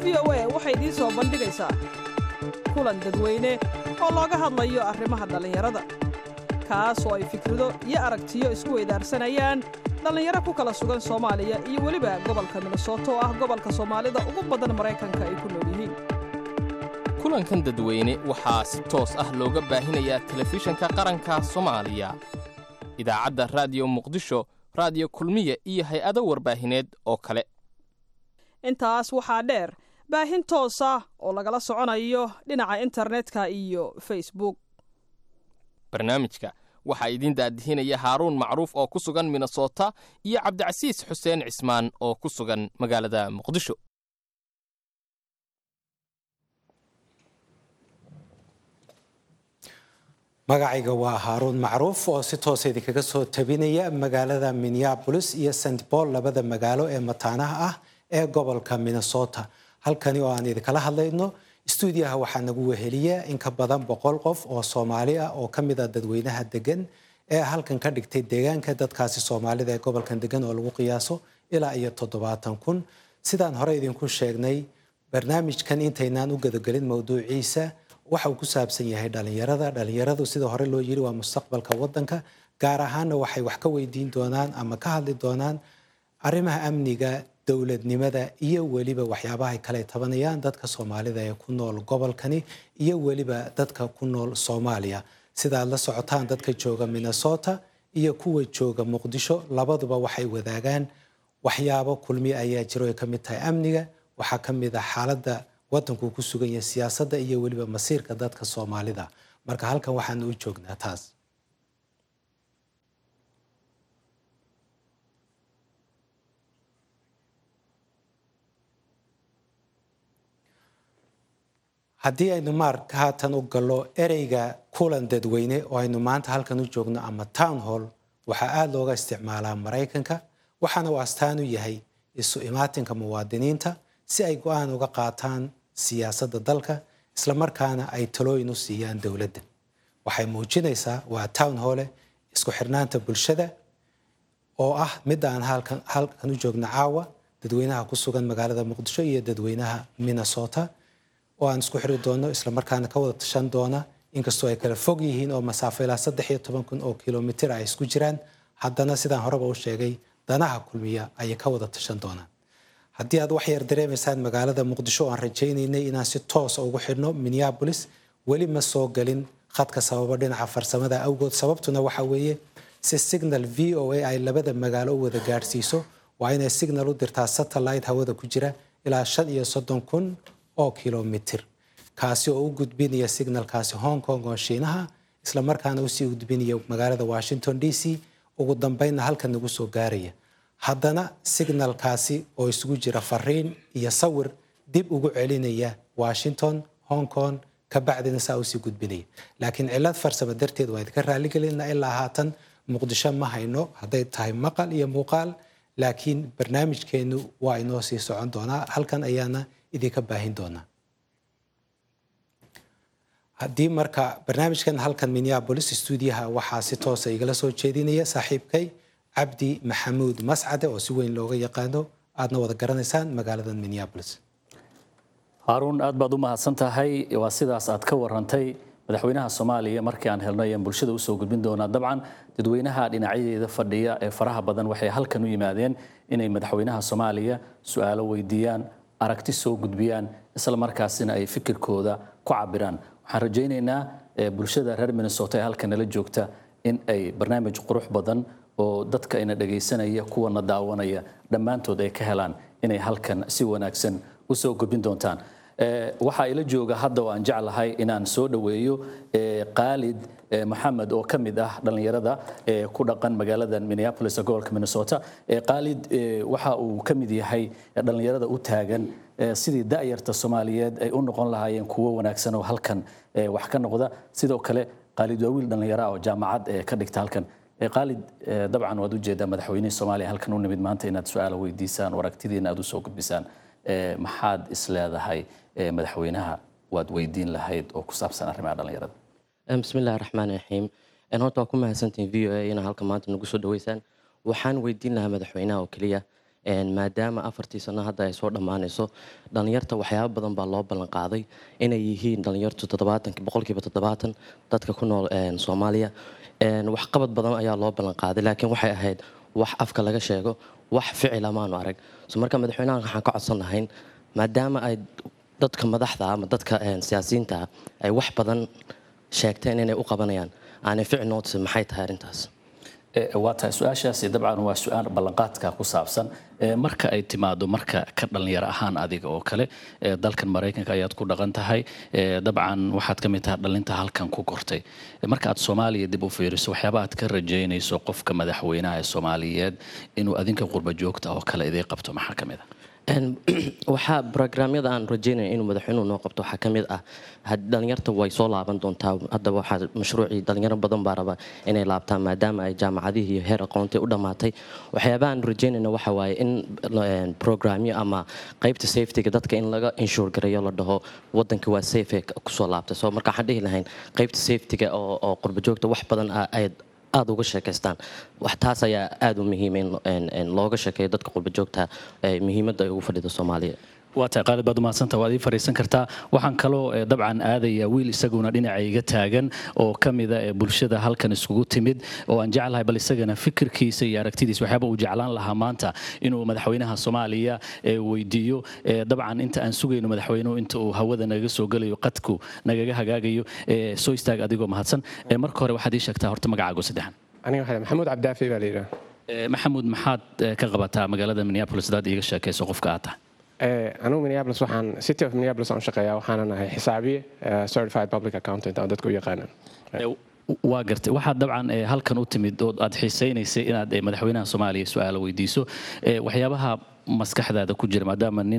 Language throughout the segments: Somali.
v o a waxay idiin soo bandhigaysaa kulan dadweyne oo looga hadlayo arrimaha dhallinyarada kaas oo ay fikrado iyo aragtiyo isku weydaarsanayaan dhallinyaro ku kala sugan soomaaliya iyo weliba gobolka minnesota oo ah gobolka soomaalida ugu badan maraykanka ay ku nool yihiin kulankan dadweyne waxaa si toos ah looga baahinayaa telefishanka qaranka soomaaliya idaacadda raadiyo muqdisho raadiyo kulmiya iyo hay-ado warbaahineed oo kale intaas waxaa dheer baahin toosa oo lagala soconayo dhinaca internetka iyo facebook barnaamijka waxaa idiin daadihinaya haaruun macruuf oo ku sugan minnesota iyo cabdicasiis xuseen cismaan oo ku sugan magaalada muqdisho magacayga waa haaruun macruuf oo si toosa idinkaga soo tabinaya magaalada minneabolis iyo st paul labada magaalo ee mataanaha ah ee gobolka minnesota halkani oo aan idinkala hadlayno stuudiyaha waxaa nagu weheliya in ka badan boqol qof oo soomaali ah oo ka mid a dadweynaha degan ee halkan ka dhigtay deegaanka dadkaasi soomaalida ee gobolkan degan oo lagu qiyaaso ilaa iyo toddobaatan kun sidaan hore idinku sheegnay barnaamijkan intaynaan u gadagelin mowduuciisa waxa uu ku saabsan yahay dhalinyarada dhalinyaradu sida hore loo yiri waa mustaqbalka wadanka gaar ahaanna waxay wax ka weydiin doonaan ama ka hadli doonaan arrimaha amniga dowladnimada iyo weliba waxyaabahay kale tabanayaan dadka soomaalida ee ku nool gobolkani iyo weliba dadka ku nool soomaaliya sidaad la socotaan dadka jooga minnesota iyo kuwa jooga muqdisho labaduba waxay wadaagaan waxyaabo kulmi ayaa jiro ay ka mid tahay amniga waxaa ka mid ah xaaladda wadankuu ku sugan yahay siyaasadda iyo weliba masiirka dadka soomaalida marka halkan waxaanu u joognaa taas haddii aynu maark haatan u gallo ereyga kulan dadweyne oo aynu maanta halkan u joogno ama town hall waxaa aada looga isticmaalaa maraykanka waxaana uu astaan u yahay isu imaatinka muwaadiniinta si ay go-aan uga qaataan siyaasadda dalka islamarkaana ay talooyin u siiyaan dowladda waxay muujinaysaa waa town hole isku xirnaanta bulshada oo ah midda aan halkan u joogno caawa dadweynaha ku sugan magaalada muqdisho iyo dadweynaha minnesota oo aan isku xiri doono islamarkaana ka wada tashan doona inkastoo ay kala fog yihiin oo masaafo ilaa saddex iyo toban kun oo kilomitir ay isku jiraan haddana sidaan horeba u sheegay danaha kulmiya ayay ka wada tashan doonaan haddii aad wax yar dareemaysaan magaalada muqdisho oo aan rajaynaynay inaan si toosa ugu xidhno minneabolis weli ma soo galin khadka sababo dhinaca farsamada awgood sababtuna waxa weeye si signal v o a ay labada magaalo u wada gaadhsiiso waa inay signal u dirtaa satellite hawada ku jira ilaa shan iyo soddon kun oo kilomitir kaasi oo u gudbinaya signalkaasi hong kong oo shiinaha islamarkaana usii gudbinaya magaalada washington d c ugu dambeynna halkan nagu soo gaaraya haddana signalkaasi oo isugu jira fariin iyo sawir dib ugu celinaya washington hong kong kabacdina saa usii gudbinaya laakiin cilad farsamo darteed waa idinka raaligelina ilaa haatan muqdisho ma hayno hadday tahay maqal iyo muuqaal laakiin barnaamijkeenu waa inoo sii socon doonaa halkan ayaana idinka baahin doonaa haddii marka barnaamijkan halkan minneabolis stuudiyaha waxaa si toosa igala soo jeedinaya saaxiibkay cabdi maxamuud mascade oo si weyn looga yaqaano aadna wada garanaysaan magaalada minneabolis haaruun aad baad u mahadsan tahay waa sidaas aad ka warantay madaxweynaha soomaaliya markii aan helno ayaan bulshada usoo gudbin doonaa dabcan dadweynaha dhinacyadeeda fadhiya ee faraha badan waxay halkan u yimaadeen inay madaxweynaha soomaaliya su-aalo weydiiyaan aragti soo gudbiyaan isla markaasina ay fikirkooda ku cabiraan waxaan rajaynaynaa bulshada reer minnesota ee halkan nala joogta in ay barnaamij qurux badan oo dadka ina dhagaysanaya kuwana daawanaya dhammaantood ay ka helaan inay halkan si wanaagsan usoo gudbin doontaan waxaa ila jooga hadda oo aan jeclahay inaan soo dhoweeyo qaalid maxamed oo ka mid ah dhallinyarada ku dhaqan magaalada minneapolis ee gobolka minnesota qaalid waxa uu ka mid yahay dhallinyarada u taagan sidii da'yarta soomaaliyeed ay u noqon lahaayeen kuwo wanaagsan oo halkan wax ka noqda sidoo kale qaalid waa wiil dhallinyara oo jaamacad ka dhigta halkan qaalid dabcan waad ujeedaa madaxweynihii soomaaliya halkan u nimid maanta inaad su-aala weydiisaan oo aragtidiina aad usoo gudbisaan maxaad isleedahay madaxweynaha waad weydiin lahayd oo ku saabsan arrimaha dhallinyarada bismillahi raxmaan raxiim horta waa ku mahadsantihin v o a inaa halka maanta nagu soo dhaweysaan waxaan weydiin lahaa madaxweynaha oo keliya maadaama afartii sano hadda ay soo dhammaanayso dhallinyarta waxyaaba badan baa loo ballan qaaday inay yihiin dhallinyartu toddobaatan boqolkiiba toddobaatan dadka ku nool soomaaliya waxqabad badan ayaa loo ballan qaaday laakiin waxay ahayd wax afka laga sheego wax ficila maanu arag so marka madaxweynahan waxaan ka codsan lahayn maadaama ay dadka madaxda ama dadka siyaasiyiinta ay wax badan sheegteen inay u qabanayaan aanay ficil noo tusin maxay tahay arrintaas waa tahay su-aashaasi dabcan waa su-aal ballanqaadka ku saabsan marka ay timaado marka ka dhalinyaro ahaan adiga oo kale dalkan maraykanka ayaad ku dhaqan tahay dabcan waxaad ka mid tahay dhalinta halkan ku kortay marka aad soomaaliya dib u fiiriso waxyaaba aad ka rajaynayso qofka madaxweynaha ee soomaaliyeed inuu adinka qurba joogta oo kale idii qabto maxaa ka mid a waxaa brograamyada aan rajeynaya inuu madaxweynuhu noo qabto waxaa ka mid ah dhalinyarta way soo laaban doontaa hadda waxaa mashruucii dhalinyaro badan baa raba inay laabtaan maadaama ay jaamacadihii iyo heer aqoontii u dhammaatay waxyaabaha aan rajeynayna waxa waaye in programyo ama qaybta safetyga dadka in laga inshuur gareeyo la dhaho wadanka waa safe kusoo laabtay so marka waxaan dhihi lahayn qaybta safetyga oo qurbajoogta wax badan ay aada uga sheekaystaan wax taas ayaa aada u muhiima in looga sheekeeyo dadka qurbajoogta muhiimadda ay ugu fadhida soomaaliya waa tahay qaalid baad umahadsanta waad ii fariisan kartaa waxaan kaloo dabcan aadaya wiil isaguna dhinaca iga taagan oo ka mida bulshada halkan iskugu timid oo aan jeclahay bal isagana fikirkiisa iyo aragtidiisa waxyaaba uu jeclaan lahaa maanta inuu madaxweynaha soomaaliya weydiiyo dabcan inta aan sugayno madaxweynuhu inta uu hawada nagaga soo gelayo qadku nagaga hagaagayo soo istaag adigoo mahadsan marka hore waxaad ii sheegtaa horta magacaago saddexan aniga waxaa maxamuud cabdaafi baa la yidhaha maxamuud maxaad ka qabataa magaalada minneapolis hadaad iiga sheekayso qofka aad tahay anugu minneapolis waxaan city of minneapolis aan shaqeeyaa waxaana nahay xisaabiye certified public accountant oo dadku u yaqaanaan waa gartay waxaad dabcan halkan u timid oo aad xiisaynaysay inaad madaxweynaha soomaaliya su-aalo weydiiso waxyaabaha maskaxdaada ku jira maadaama nin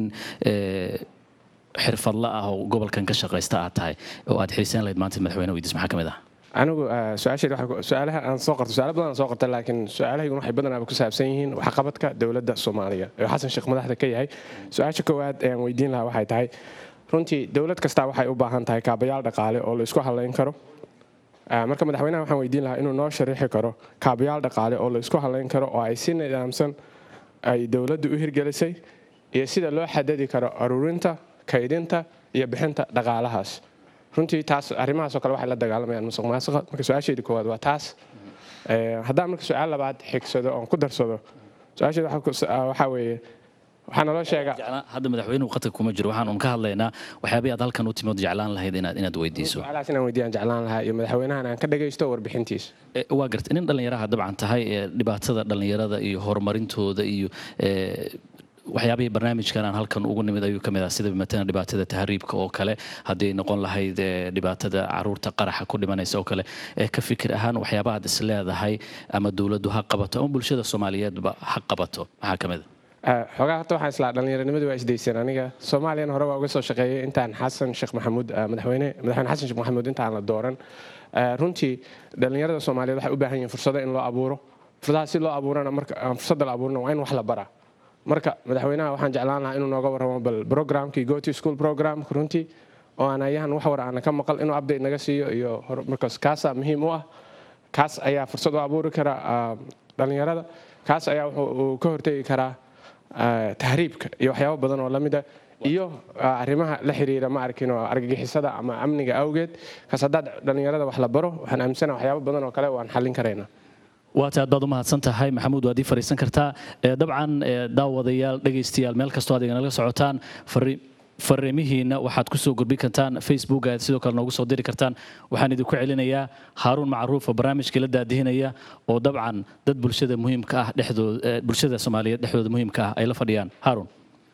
xirfadla ah oo gobolkan ka shaqaysta aad tahay oo aad xiisayn lahayd maanta madaxweyne weydiis maxaa ka mid ah anigu su-aalaha aan soo qarto su-aalo badan aan soo qarta laakiin su-aalahayguna waxay badanaaba ku saabsan yihiin waxqabadka dowladda soomaaliya oo xasan sheekh madaxda ka yahay su-aasha koowaad ee aan weydiin lahaa waxay tahay runtii dowlad kastaa waxay u baahan tahay kaabayaal dhaqaale oo la isku halayn karo marka madaxweynaha waxaan weydiin lahaa inuu noo shariixi karo kaabayaal dhaqaale oo la isku halayn karo oo ay si nidaamsan ay dowladdu u hirgelisay iyo sida loo xadadi karo aruurinta kaydinta iyo bixinta dhaqaalahaas runtii taas arrimahaasoo kale waxay la dagaalamayaan musuq maasuqa marka su-aasheedi koowaad waa taas haddaan marka su-aal labaad xigsado oon ku darsado su-aasheeda waxaa weeye waxaa naloo sheega hadda madaxweynuhu qadka kuma jiro waxaan un ka hadlaynaa waxyaabay aad halkan u timood jeclaan lahayd inaad inaad weydiiso su-aalahaas inaan weydiyaan jeclaan lahaa iyo madaxweynahan aan ka dhagaysto warbixintiisa waa gartay nin dhallinyaraha dabcan tahay dhibaatada dhallinyarada iyo horumarintooda iyo waxyaabihii barnaamijkan aan halkan ugu nimid ayuu ka mid ah sida matalan dhibaatada tahriibka oo kale haddii noqon lahayd dhibaatada caruurta qaraxa ku dhimanaysa oo kale ka fikir ahaan waxyaabaha ad is leedahay ama dowladdu ha qabato ama bulshada soomaaliyeedba ha qabato maxaa ka mid a xoogaa horta waxaan islaa dhallinyaranimadu waa isdayseen aniga soomaaliyana hore waa uga soo shaqeeyay intaan xasan sheekh maxamuud madaxweyne madaxweyne xasan sheekh maxamuud intaan la dooran runtii dhallinyarada soomaaliyeed waxay u baahan yihiin fursado in loo abuuro fursadaha si loo abuurana marka fursadda la abuurana waa in wax la baraa marka madaxweynaha waxaan jeclaan lahaa inuu nooga warramo bal programkii go to school programka runtii oo aan ayahan wax war aana ka maqal inuu update naga siiyo iyo markaas kaasaa muhiim u ah kaas ayaa fursad u abuuri kara dhallinyarada kaas ayaa wuxuu ka hortegi karaa tahriibka iyo waxyaabo badan oo lamida iyo arrimaha la xiriira ma arkin oo argagixisada ama amniga awgeed kaas haddaad dhallinyarada wax la baro waxaan aaminsana waxyaabo badan oo kale waan xallin karaynaa waata aad baad u mahadsan tahay maxamuud waad ii fariisan kartaa dabcan daawadayaal dhegaystayaal meel kastoo aad iganaga socotaan fariimihiina waxaad kusoo gudbin kartaan facebook aad sidoo kale noogu soo diri kartaan waxaan idinku celinayaa haaruun macruuf oo barnaamijkii la daadihinaya oo dabcan dad bulshada muhiimka ah dhexdooda bulshada soomaaliyeed dhexdooda muhiimka ah ay la fadhiyaan haaruun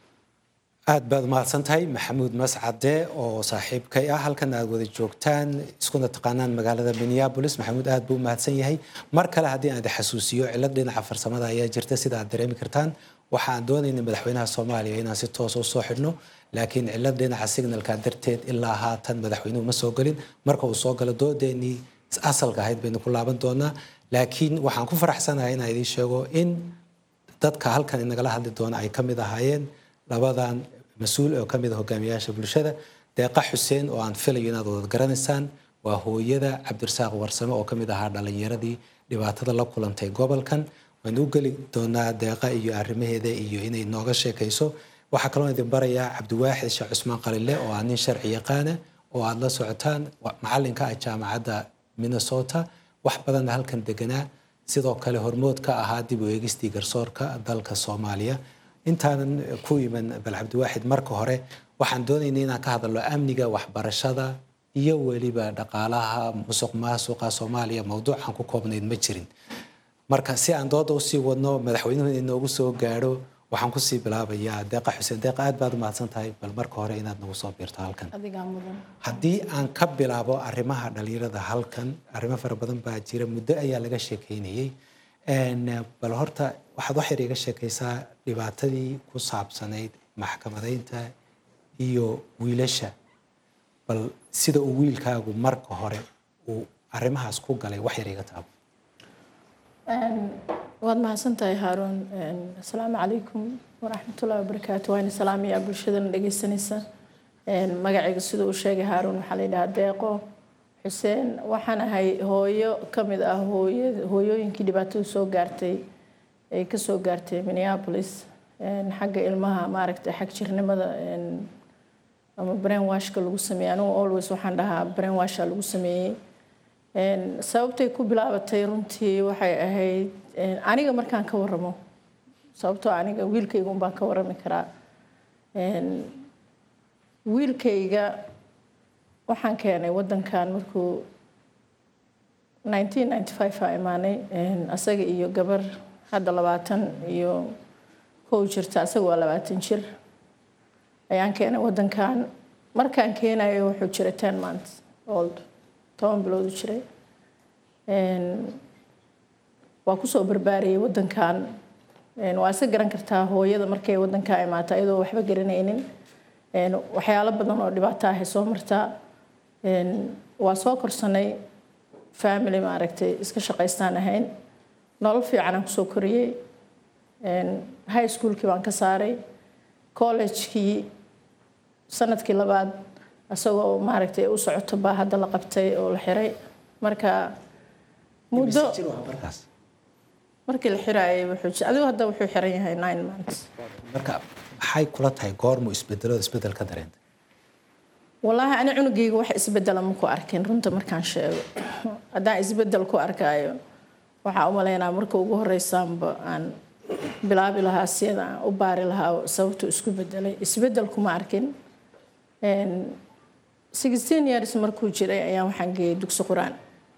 aad baad umahadsan tahay maxamuud mascade oo saaxiibkay ah halkan aad wada joogtaan iskuna taqaanaan magaalada minneapolis maxamuud aad buu umahadsan yahay mar kale haddii aan xasuusiyo cilad dhinaca farsamada ayaa jirta sida aad dareemi kartaan waxa aan doonayna madaxweynaha soomaaliya inaan si toos u soo xidhno laakiin cilad dhinaca signalka darteed ilaa haatan madaxweynuhu ma soo gelin marka uu soo galo doodeenii asalka ahayd baynu ku laaban doonaa laakiin waxaan ku faraxsanahay inaan idiin sheego in dadka halkan inagala hadli doona ay ka mid ahaayeen labadan mas-uul oo ka mid a hogaamiyayaasha bulshada deeqa xuseen oo aan filayo inaad wada garanaysaan waa hooyada cabdirasaaq warsame oo ka mid ahaa dhalinyaradii dhibaatada la kulantay gobolkan waan u geli doonaa deeqa iyo arrimaheeda iyo inay nooga sheekayso waxaa kaloo idin barayaa cabdiwaaxid sheekh cusmaan qalile oo ah nin sharci yaqaana oo aada la socotaan macalinka ah jaamacadda minnesota wax badanna halkan deganaa sidoo kale hormood ka ahaa dib u eegistii garsoorka dalka soomaaliya intaanan ku iman bal cabdiwaaxid marka hore waxaan doonayna inaan ka hadalno amniga waxbarashada iyo weliba dhaqaalaha musuq maasuqa soomaaliya mowduucan ku koobnayd ma jirin marka si aan dooda usii wadno madaxweynuhu inoogu soo gaadho waxaan kusii bilaabayaa deeqa xuseen deeqa aad baad umahadsan tahay bal marka hore inaad nagu soo biirto halkan haddii aan ka bilaabo arrimaha dhalinyarada halkan arrimo fara badan baa jira muddo ayaa laga sheekeynayay bal horta waxaad wax yar iga sheekaysaa dhibaatadii ku saabsanayd maxkamadaynta iyo wiilasha bal sida uu wiilkaagu marka hore uu arrimahaas ku galay wax yar iga taabo waad mahadsantahay haaruun asalaamu calaykum waraxmatullahi wabarakaatu waana salaamayaa bulshadana dhegeysanaysa magacayga siduu u sheegay haaruun waxaa la yidhahaa deeqo xuseen waxaan ahay hooyo ka mid ah hooyooyinkii dhibaatadu soo gaartay ay kasoo gaartay minneapolis xagga ilmaha maaragtay xag jirnimada ama brain washka lagu sameeyey anigu always waxaan dhahaa brain washa lagu sameeyey sababtay ku bilaabatay runtii waxay ahayd aniga markaan ka waramo sababtoo aniga wiilkayga un baan ka warami karaa wiilkayga waxaan keenay wadankan markuu 1995 a imaanay asaga iyo gabar hadda labaatan iyo kow jirta asaga waa labaatan jir ayaan keenay wadankan markaan keenayo wuxuu jiray ten months old toban bilood u jiray waa kusoo barbaariyay wadankan waa isa garan kartaa hooyada markay wadankaa imaata iyadoo waxba garanaynin waxyaalo badan oo dhibaato ahay soo martaa waa soo korsanay family maaragtay iska shaqaystaan ahayn nolol fiican aan kusoo koriyey high schoolkii baan ka saaray collegekii sanadkii labaad isagoo maaragtay u socoto baa hadda la qabtay oo la xiray marka muddo markii la xiraayay wuxuu adigu hadda wuxuu xiran yahay nine months marka maxay kula tahay goormu isbedelada isbedel ka dareentay wallaahi ani cunugayga wax isbedela ma ku arkin runta markaan sheego haddaan isbedel ku arkaayo waxaa u malaynaa marka ugu horeysaanba aan bilaabi lahaa siyada aan u baari lahaa sababtuu isku bedelay isbedel kuma arkin sixteen years markuu jiray ayaan waxaan geeyay dugsi qur-aan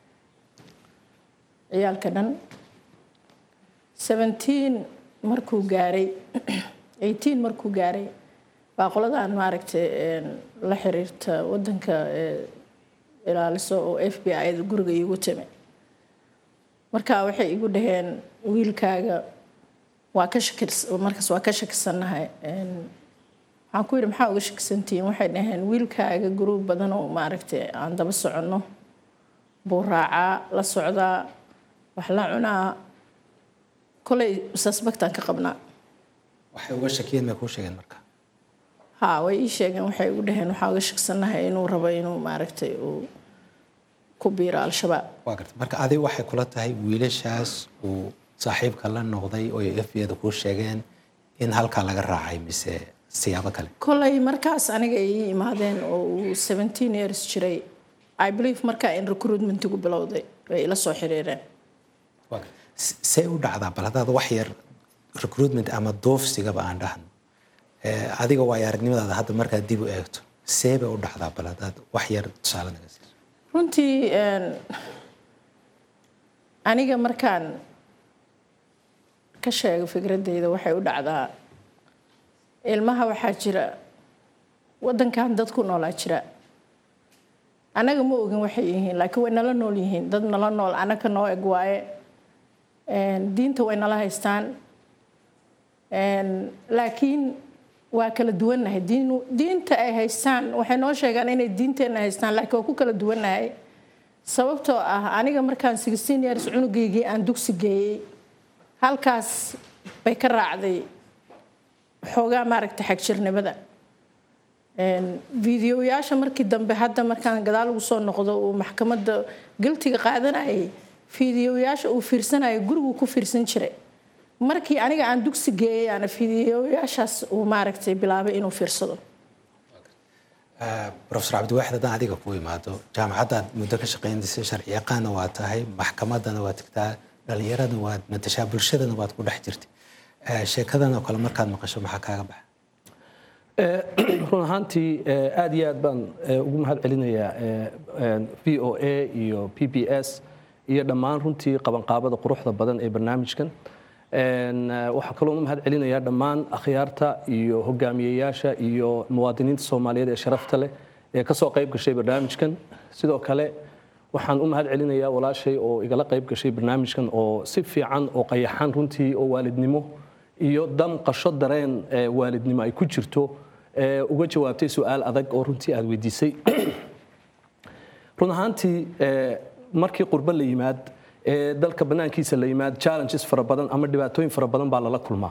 ciyaalka dhan seventeen markuu gaaray eighteen markuu gaaray baa qoladaan maaragtay la xiriirta wadanka ilaaliso oo f b i da guriga iigu timi marka waxay igu dhaheen wiilkaaga waa ka shakir markaas waa ka shakisannahay waxaan ku yidhi maxaa uga shakisantihiin waxay dhaheen wiilkaaga guruub badan oo maaragtay aan daba soconno buu raacaa la socdaa wax la cunaa kolay suspectaan ka qabnaa waxay uga shakiyeen may kuu sheegeen marka ha way ii sheegeen waxay ugu dhaheen waxaa uga shakisannahay inuu rabo inuu maaragtay uu ku biiro al-shabaab waa garta marka adiga waxay kula tahay wiilashaas uu saaxiibka la noqday oo f b da kuu sheegeen in halkaa laga raacay mise siyaabo kale kolay markaas aniga ay ii imaadeen oo uu seventeen years jiray i believe markaa in recruitmentigu bilowday bay ila soo xiriireen see u dhacdaa bal haddaad wax yar recruitment ama doofsigaba aan dhahno adiga waayo aragnimadaada hadda markaad dib u eegto see bay u dhacdaa bal haddaad wax yar tusaale naga siiso runtii aniga markaan ka sheego fikradeyda waxay u dhacdaa ilmaha waxaa jira wadankan dad ku noolaa jira annaga ma ogin waxay yihiin laakiin way nala nool yihiin dad nala nool annaga noo eg waaye diinta way nala haystaan laakiin waa kala duwannahay diinta ay haystaan waxay noo sheegaan inay diinteenna haystaan laakiin waa ku kala duwannahay sababtoo ah aniga markaan sixteen years cunugaygii aan dugsi geeyey halkaas bay ka raacday xoogaa maaragtay xagjirnimada fideoyaasha markii dambe hadda markaan gadaal ugu soo noqdo uu maxkamadda galtiga qaadanayay fideoyaasha uu fiirsanaya guriguu ku fiirsan jiray markii aniga aan dugsi geeyay aana fidiyoyaashaas uu maaragtay bilaabay inuu fiirsado profesor cabdiwaaxid haddaan adiga ku imaado jaamacaddaad muddo ka shaqaynaysa sharci yaqaana waa tahay maxkamaddana waa tagtaa dhallinyaradana waad matashaa bulshadana waad ku dhex jirtay sheekadan oo kale markaad maqasho maxaa kaaga baxa run ahaantii aad iyo aad baan ugu mahad celinayaa v o a iyo p b s iyo dhammaan runtii qabanqaabada quruxda badan ee barnaamijkan waxaa kaloo mahad celinayaa dhammaan akhyaarta iyo hogaamiyeyaasha iyo muwaadiniinta soomaaliyeed ee sharafta leh ee kasoo qayb gashay barnaamijkan sidoo kale waxaan u mahad celinayaa walaashay oo igala qayb gashay barnaamijkan oo si fiican oo qayaxan runtii oo waalidnimo iyo damqasho dareen waalidnimo ay ku jirto uga jawaabtay su-aal adag oo runtii aad weydiisay run ahaantii markii qurbo la yimaad dalka banaankiisa la yimaad challenges fara badan ama dhibaatooyin fara badan baa lala kulmaa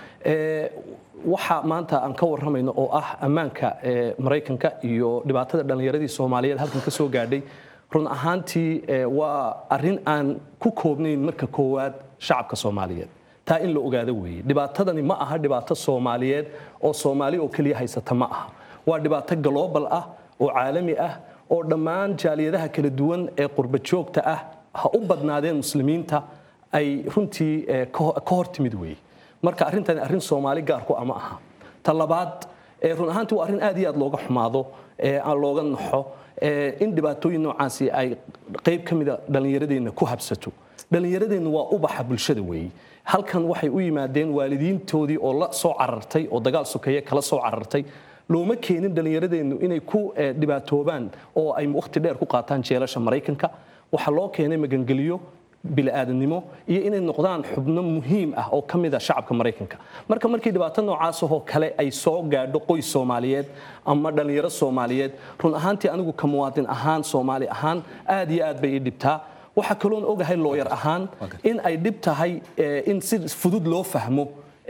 waxa maanta aan ka warramayno oo ah ammaanka maraykanka iyo dhibaatada dhallinyaradii soomaaliyeed halkan ka soo gaadhay run ahaantii waa arrin aan ku koobnayn marka koowaad shacabka soomaaliyeed taa in la ogaado weeye dhibaatadani ma aha dhibaato soomaaliyeed oo soomaali oo keliya haysata ma aha waa dhibaato global ah oo caalami ah oo dhammaan jaaliyadaha kala duwan ee qurba joogta ah ha u badnaadeen muslimiinta ay runtii ka hor timid weeye marka arrintani arrin soomaali gaarku ama aha ta labaad run ahaantii waa arrin aad iyo aad looga xumaado looga naxo in dhibaatooyin noocaasi ay qayb ka mida dhallinyaradeenna ku habsato dhallinyaradeenna waa ubaxa bulshada weeye halkan waxay u yimaadeen waalidiintoodii oo la soo carartay oo dagaal sokeeye kala soo carartay looma keenin dhallinyaradeennu inay ku dhibaatoobaan oo ay wakhti dheer ku qaataan jeelasha maraykanka waxaa loo keenay magangeliyo bili-aadamnimo iyo inay noqdaan xubno muhiim ah oo ka mid a shacabka maraykanka marka markii dhibaato noocaasahoo kale ay soo gaadho qoys soomaaliyeed ama dhallinyaro soomaaliyeed run ahaantii anigu ka muwaadin ahaan soomaali ahaan aad iyo aad bay ii dhibtaa waxaa kaloon ogahay looyar ahaan in ay dhib tahay in si fudud loo fahmo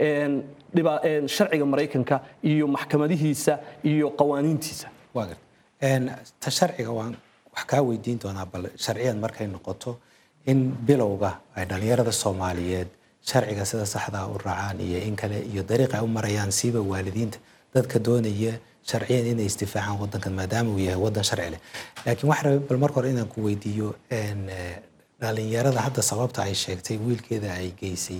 sharciga maraykanka iyo maxkamadihiisa iyo qawaaniintiisa ta sharciga waan wax kaa weydiin doonaa bal sharciyan markay noqoto in bilowga ay dhallinyarada soomaaliyeed sharciga sida saxdaa u raacaan iyo in kale iyo dariiqa ay u marayaan siiba waalidiinta dadka doonaya sharciyan inay isdifaacaan wadankan maadaama uu yahay wadan sharci leh laakiin waxaa rabay bal marka hore inaan ku weydiiyo dhallinyarada hadda sababta ay sheegtay wiilkeeda ay geysay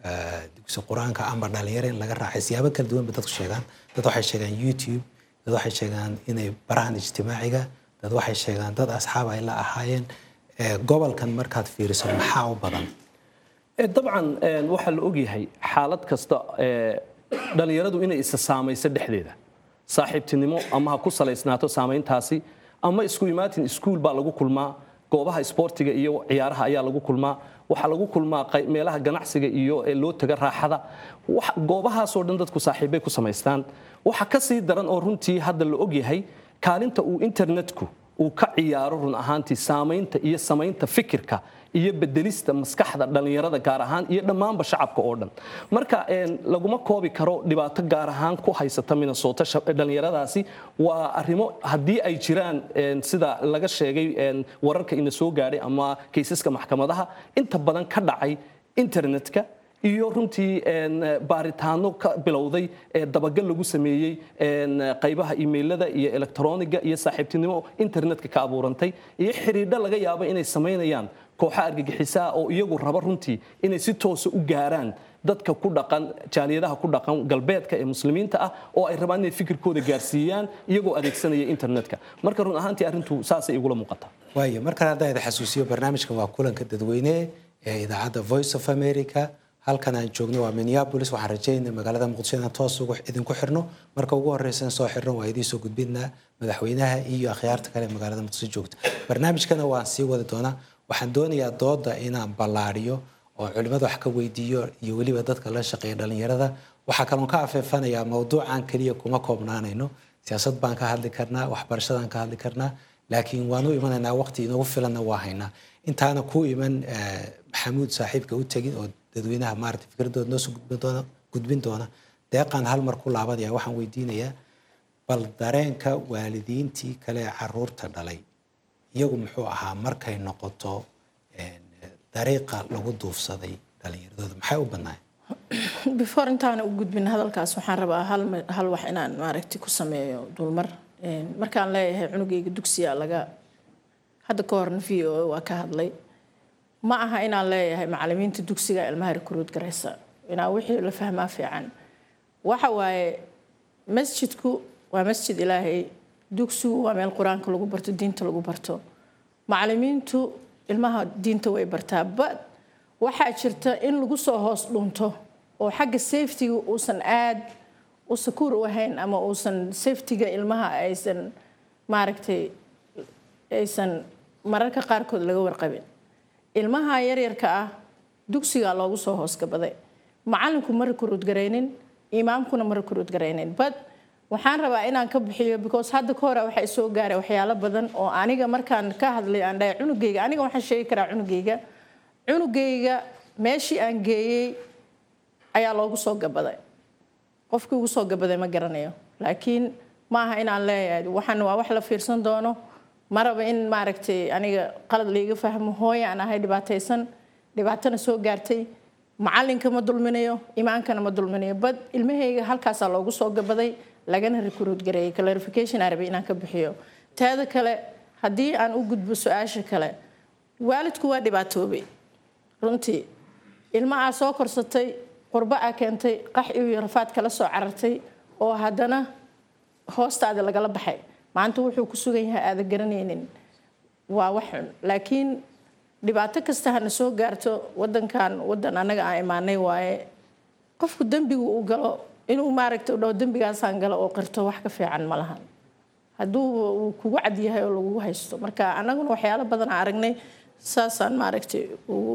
dugsi qur-aanka ama dhalinyaro in laga raacay siyaabo kala duwan ba dadku sheegaan dad waxay sheegaan youtube dad waxay sheegaan inay barahan ijtimaaciga dad waxay sheegaan dad asxaab ay la ahaayeen gobolkan markaad fiiriso maxaa u badan dabcan waxaa la ogyahay xaalad kasta dhallinyaradu inay isa saamayso dhexdeeda saaxiibtinimo ama ha ku salaysnaato saamayntaasi ama isku imaatin iskuul baa lagu kulmaa goobaha isboortiga iyo ciyaaraha ayaa lagu kulmaa waxaa lagu kulmaa meelaha ganacsiga iyo loo taga raaxada goobahaasoo dhan dadku saaxiibbay ku samaystaan waxa ka sii daran oo runtii hadda la ogyahay kaalinta uu internetku uu ka ciyaaro run ahaantii saamaynta iyo samaynta fikirka iyo bedelista maskaxda dhallinyarada gaar ahaan iyo dhammaanba shacabka oo dhan marka laguma koobi karo dhibaato gaar ahaan ku haysata minnesota dhallinyaradaasi waa arrimo haddii ay jiraan sida laga sheegay wararka ina soo gaadhay ama kaysaska maxkamadaha inta badan ka dhacay internetka iyo runtii baaritaano ka bilowday ee dabagal lagu sameeyey qaybaha imailada iyo elektroniga iyo saaxiibtinimo internetka ka abuurantay iyo xidhiidho laga yaabo inay samaynayaan kooxa argagixisaa oo iyagu raba runtii inay si toosa u gaaraan dadka ku dhaqan jaaliyadaha ku dhaqan galbeedka ee muslimiinta ah oo ay rabaan inay fikirkooda gaarsiiyaan iyagoo adeegsanaya internetka marka run ahaantii arrintu saasay igula muuqataa waayo markan haddaan idin xasuusiyo barnaamijkan waa kulanka dadweyne ee idaacadda voice of america halkan aan joogno waa minneapolis waxaan rajaynaa magaalada muqdisho inaan toos idinku xirno marka ugu horeysan soo xirno waa idiin soo gudbinaa madaxweynaha iyo akhyaarta kale ee magaalada muqdisho joogta barnaamijkana waan sii wadi doonaa waxaan doonayaa dooda inaan ballaariyo oo culimmada wax ka weydiiyo iyo weliba dadka la shaqeeya dhallinyarada waxaa kaloon ka afeefanayaa mowduucan keliya kuma koobnaanayno siyaasad baan ka hadli karnaa waxbarashadaan ka hadli karnaa laakiin waan u imanaynaa waqti inoogu filanna waa haynaa intaana ku iman maxamuud saaxiibka u tegin oo dadweynaha maarata fikradooda noo soo gudbin doona deeqaan hal mar ku laabanaya waxaan weydiinayaa bal dareenka waalidiintii kale ee caruurta dhalay iyagu muxuu ahaa markay noqoto dariiqa lagu duufsaday dhalinyaradooda maxay u badnaayeen before intaana u gudbin hadalkaas waxaan rabaa hal ma- hal wax inaan maaragtay ku sameeyo dulmar Een, markaan leeyahay cunugayga dugsiya laga hadda ka horna v o waa ka hadlay ma aha inaan leeyahay macalimiinta dugsiga ilmaha recruit garaysa inaa wixii la fahmaa fiican waxa waaye masjidku waa masjid ilaahay dugsigu waa meel qur-aanka lagu barto diinta lagu barto macalimiintu ilmaha diinta way bartaa but waxaa jirta in lagu soo hoos dhunto oo xagga safetyga uusan aad u sakuur u ahayn ama uusan safetyga ilmaha aysan maaragtay aysan mararka qaarkood laga warqabin ilmaha yaryarka ah dugsigaa loogu soo hoosgabaday macalinku ma recruit garaynin imaamkuna ma recruit garaynin but waxaan rabaa inaan ka bixiyo because hadda ka hore waxay soo gaaray waxyaalo badan oo aniga markaan ka hadlay aan dhahay cunugayga aniga waxaan sheegi karaa cunugayga cunugayga meeshii aan geeyey ayaa loogu soo gabaday qofkii ugu soo gabaday ma garanayo laakiin ma aha inaan leeyahay waxaan waa wax la fiirsan doono ma raba in maaragtay aniga qalad laiga fahmo hooya aan ahay dhibaataysan dhibaatana soo gaartay macalinka ma dulminayo imaankana ma dulminayo bad ilmahayga halkaasaa loogu soo gabaday lagana recruit gareeyay clarification aan rabay inaan ka bixiyo teeda kale haddii aan u gudbo su-aasha kale waalidku waa dhibaatoobay runtii ilma aa soo korsatay qurbo aa keentay qax iyo rafaad kala soo carartay oo haddana hoostaada lagala baxay maanta wuxuu ku sugan yahay aada garanaynin waa wax xun laakiin dhibaato kasta hana soo gaarto wadankan wadan annaga aan imaanay waaye qofku dembigu uu galo inuu maaragta dhaho dembigaasaan galo oo qirto wax ka fiican ma lahan hadduu uu kugu cad yahay oo lagugu haysto marka annaguna waxyaalo badan aan aragnay saasaan maaragtay ugu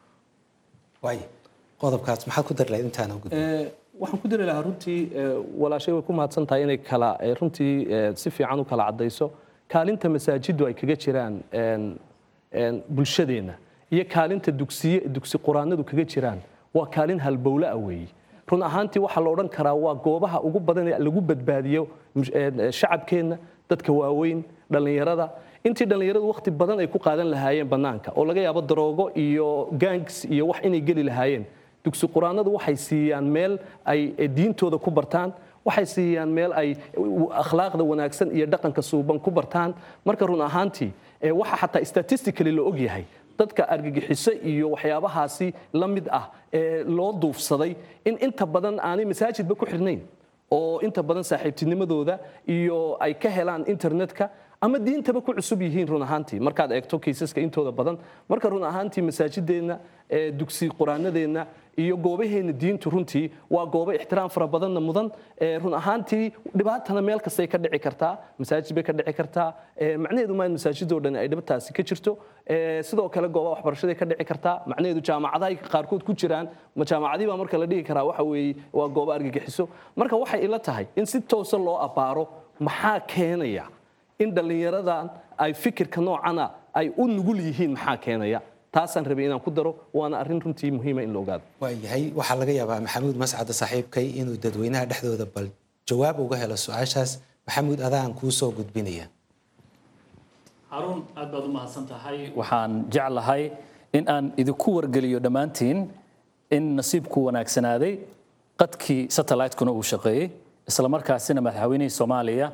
waay qodobkaas maxaad ku dari lahayd intaana gudbin Eh, waxaan ku dari lahaa runtii eh, walaashay way ku mahadsan tahay inay kala eh, runtii eh, si fiican u kala cadayso kaalinta masaajiddu ay kaga jiraan een, een, bulshadeenna iyo kaalinta dugsiye dugsi quraanadu kaga jiraan waa kaalin halbowle ah weeye run ahaantii waxaa la odhan karaa waa goobaha ugu badan ee lagu badbaadiyo mush- eh, shacabkeenna dadka waaweyn dhallinyarada intii dhallinyaradu wakhti badan ay ku qaadan lahaayeen bannaanka oo laga yaabo daroogo iyo gangs iyo wax inay geli lahaayeen dugsi quraanadu waxay siiyaan meel ay eh, diintooda ku bartaan waxay siiyaan meel ay u- akhlaaqda wanaagsan iyo dhaqanka suuban ku bartaan marka run ahaantii eh, waxa xataa statistically la ogyahay dadka argagixiso iyo waxyaabahaasi la mid ah ee loo duufsaday in inta badan aanay masaajidba ku xirnayn oo inta badan saaxiibtinimadooda iyo ay ka helaan internetka ama diintaba ku cusub yihiin run ahaantii markaad eegto kiisaska intooda badan marka run ahaantii masaajideenna ee dugsi quraanadeenna iyo goobaheenna diintu runtii waa goobo ixtiraam fara badanna mudan ee run ahaantii dhibaatana meel kastay ka dhici kartaa masaajid bay ka dhici kartaa ee macnaheedu maa in masaajidoo dhan ay dhibataasi ka jirto ee sidoo kale goobaha waxbarashaday ka dhici kartaa macnaheedu jaamacadahay qaarkood ku jiraan ma jaamacadii baa marka la dhihi karaa waxa weeye waa goobo argagixiso marka waxay ila tahay in si toosa loo abbaaro maxaa keenaya in dhallinyaradan ay fikirka noocana ay u nugul yihiin maxaa keenaya taasaan rabay inaan ku daro waana arrin runtii muhiima in la ogaado waayahay waxaa laga yaabaa maxamuud mascada saaxiibkay inuu dadweynaha dhexdooda bal jawaab uga helo su-aashaas maxamuud adaan kuu soo gudbinaya haruun aad baad u mahadsan tahay waxaan jeclahay in aan idinku wargeliyo dhammaantiin in nasiibku wanaagsanaaday qadkii satellite-kuna uu shaqeeyey isla markaasina madaxweynihii soomaaliya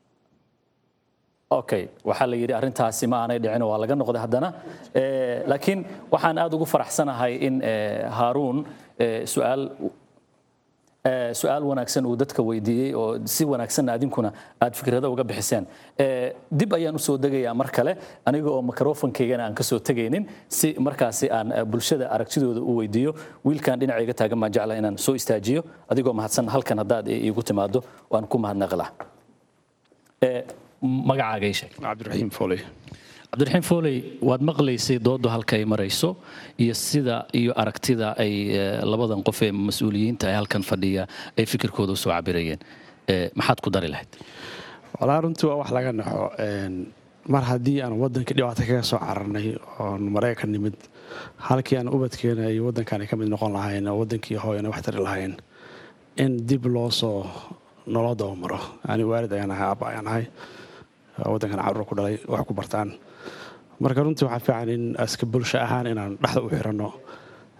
okay waxaa la yidhi arrintaasi ma aanay dhicin waa laga noqday haddana Eh, laakiin waxaan aad ugu faraxsanahay in eh, haaruun eh, su-aal Eh, su-aal wanaagsan uu dadka weydiiyey oo si wanaagsanna adinkuna aad fikrado uga bixiseen Eh, dib ayaan usoo degayaa mar kale aniga oo mikrofonkaygana aan kasoo tegaynin si markaasi aan eh, bulshada aragtidooda u weydiiyo wiilkan dhinacayga taagan baan jecla inaan soo istaajiyo adigoo mahadsan halkan haddaad i- iigu timaado waan ku mahadnaqi lahaa Eh, magacaaga ii sheeg cabdiraxiim fooley cabdiraxiim fooley waad maqlaysay doodu halka ay marayso iyo sida iyo aragtida ay eh, labadan qof ee mas-uuliyiinta ee halkan fadhiya ay fikirkooda usoo cabirayeen Eh, maxaad ku dari lahayd walaa runtii waa wax laga naxo Een, mar haddii aan waddanka dhibaato kaga soo cararnay oon maraykan nimid halkii aan ubadkeena iyo waddankan ay ka mid noqon lahayn oo waddankii hooyana wax tari lahayn in dib loo soo noloo dabamaro ani waalid ayaan ahay aabba ayaan ahay oo waddankan carruur ku dhalay wax ku bartaan marka runtii waxaa fiican in aska bulsho ahaan inaan dhexda u xiranno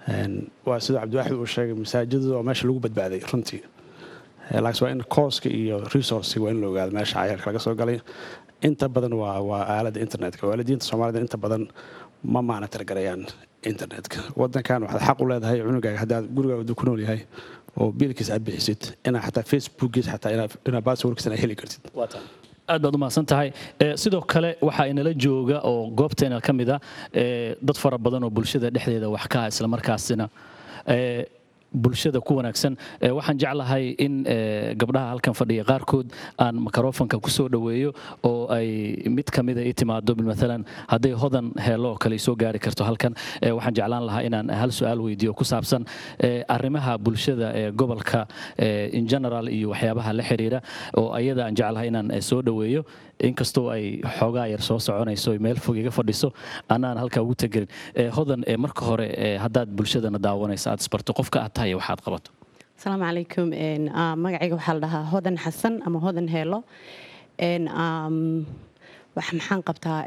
waa siduu cabdiwaaxid uu sheegay masaajidadu waa meesha lagu badbaaday runtii laakiin waa in kooska iyo resourciga waa in la ogaado meesha cayaalka laga soo galay inta badan waa waa aaladda internetka waalidiinta soomaalida inta badan ma maana talagarayaan internetka wadankan waxaad xaq u leedahay cunugaaga haddaad gurigaaga ku nool yahay oo biilkiis aad bixisid inaa xataa facebookiis xataa inaa basswordkiis inaa heli kartid aad baad u mahadsan tahay sidoo kale waxaa inala jooga oo goobteena ka mid a dad fara badan oo bulshada dhexdeeda wax ka ah islamarkaasina bulshada ku wanaagsan waxaan jeclahay in gabdhaha halkan fadhiya qaarkood aan microfonka ku soo dhoweeyo oo ay mid ka mida i timaado maalan hadday hodan heelo oo kale soo gaari karto halkan waxaan jeclaan lahaa inaan hal su-aal weydiiyo ku saabsan arrimaha bulshada ee gobolka in general iyo waxyaabaha la xiriira oo ayada aan jeclahay inaan soo dhoweeyo inkastoo ay xoogaa yar soo soconayso meel fog iga fadhiso anaan halkaa ugu tegelin hodan marka hore haddaad bulshadana daawanaysa aad isbarto qofka aad tahay waxaad qabato asalaamu calaykum magacayga waxaa la dhahaa hodan xasan ama hodan heelo maxaan qabtaa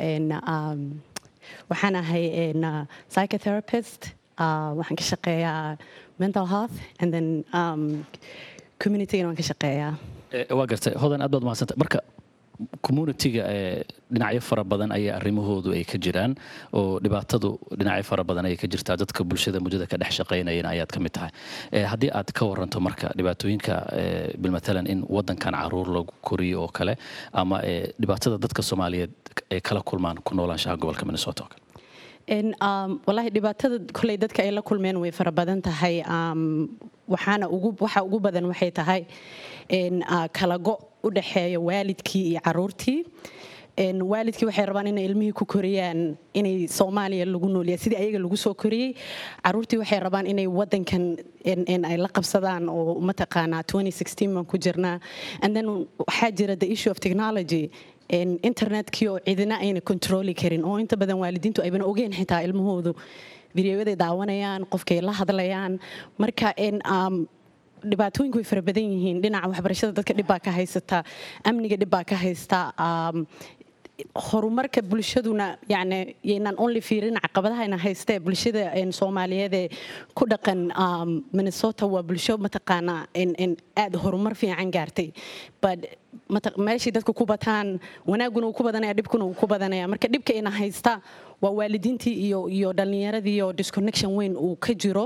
waxaan ahay psychotherapist waxaan ka shaqeeyaa mental health and then communitygana waan ka shaqeeyaa waa gartay hodan aad baad mahadsanta marka communitiga dhinacyo fara badan ayaa arrimahoodu ay ka jiraan oo dhibaatadu dhinacyo fara badan ayay ka jirtaa dadka bulshada muddada ka dhex shaqaynayana ayaad ka mid tahay haddii aad ka waranto marka dhibaatooyinka bilmatalan in wadankan caruur lagu koriyo oo kale ama dhibaatada dadka soomaaliyeed ay kala kulmaan ku noolaanshaha gobolka minnesota oo kale wallaahi dhibaatada koley dadka ay la kulmeen way fara badan tahay waxaana ugu waxa ugu badan waxay tahay kala go u dhexeeya waalidkii iyo caruurtii waalidkii waxay rabaan inay ilmihii ku koriyaan inay soomaaliya lagu noolyahay sidii ayaga lagu soo koriyey caruurtii waxay rabaan inay wadankan ay la qabsadaan oo mataqaanaa baan ku jirnaa and then waxaa jira the issue of technology internetkii oo cidina ayna controli karin oo inta badan waalidiintu ayban ogeyn xitaa ilmahoodu videoyaday daawanayaan qofkay la hadlayaan marka dhibaatooyinku way fara badan yihiin dhinaca waxbarashada dadka dhibbaa ka haysata amniga dhibbaa ka haysta horumarka bulshaduna yani yaynaan only fiirin caqabadahayna haystee bulshada soomaaliyeed ee ku dhaqan minnesota waa bulsho mataqaanaa aad horumar fiican gaartay but meeshii dadka ku bataan wanaaguna uu ku badanaya dhibkuna uu ku badanaya marka dhibka ina haysta waa waalidiintii iyo iyo dhallinyaradii oo disconnection weyn uu ka jiro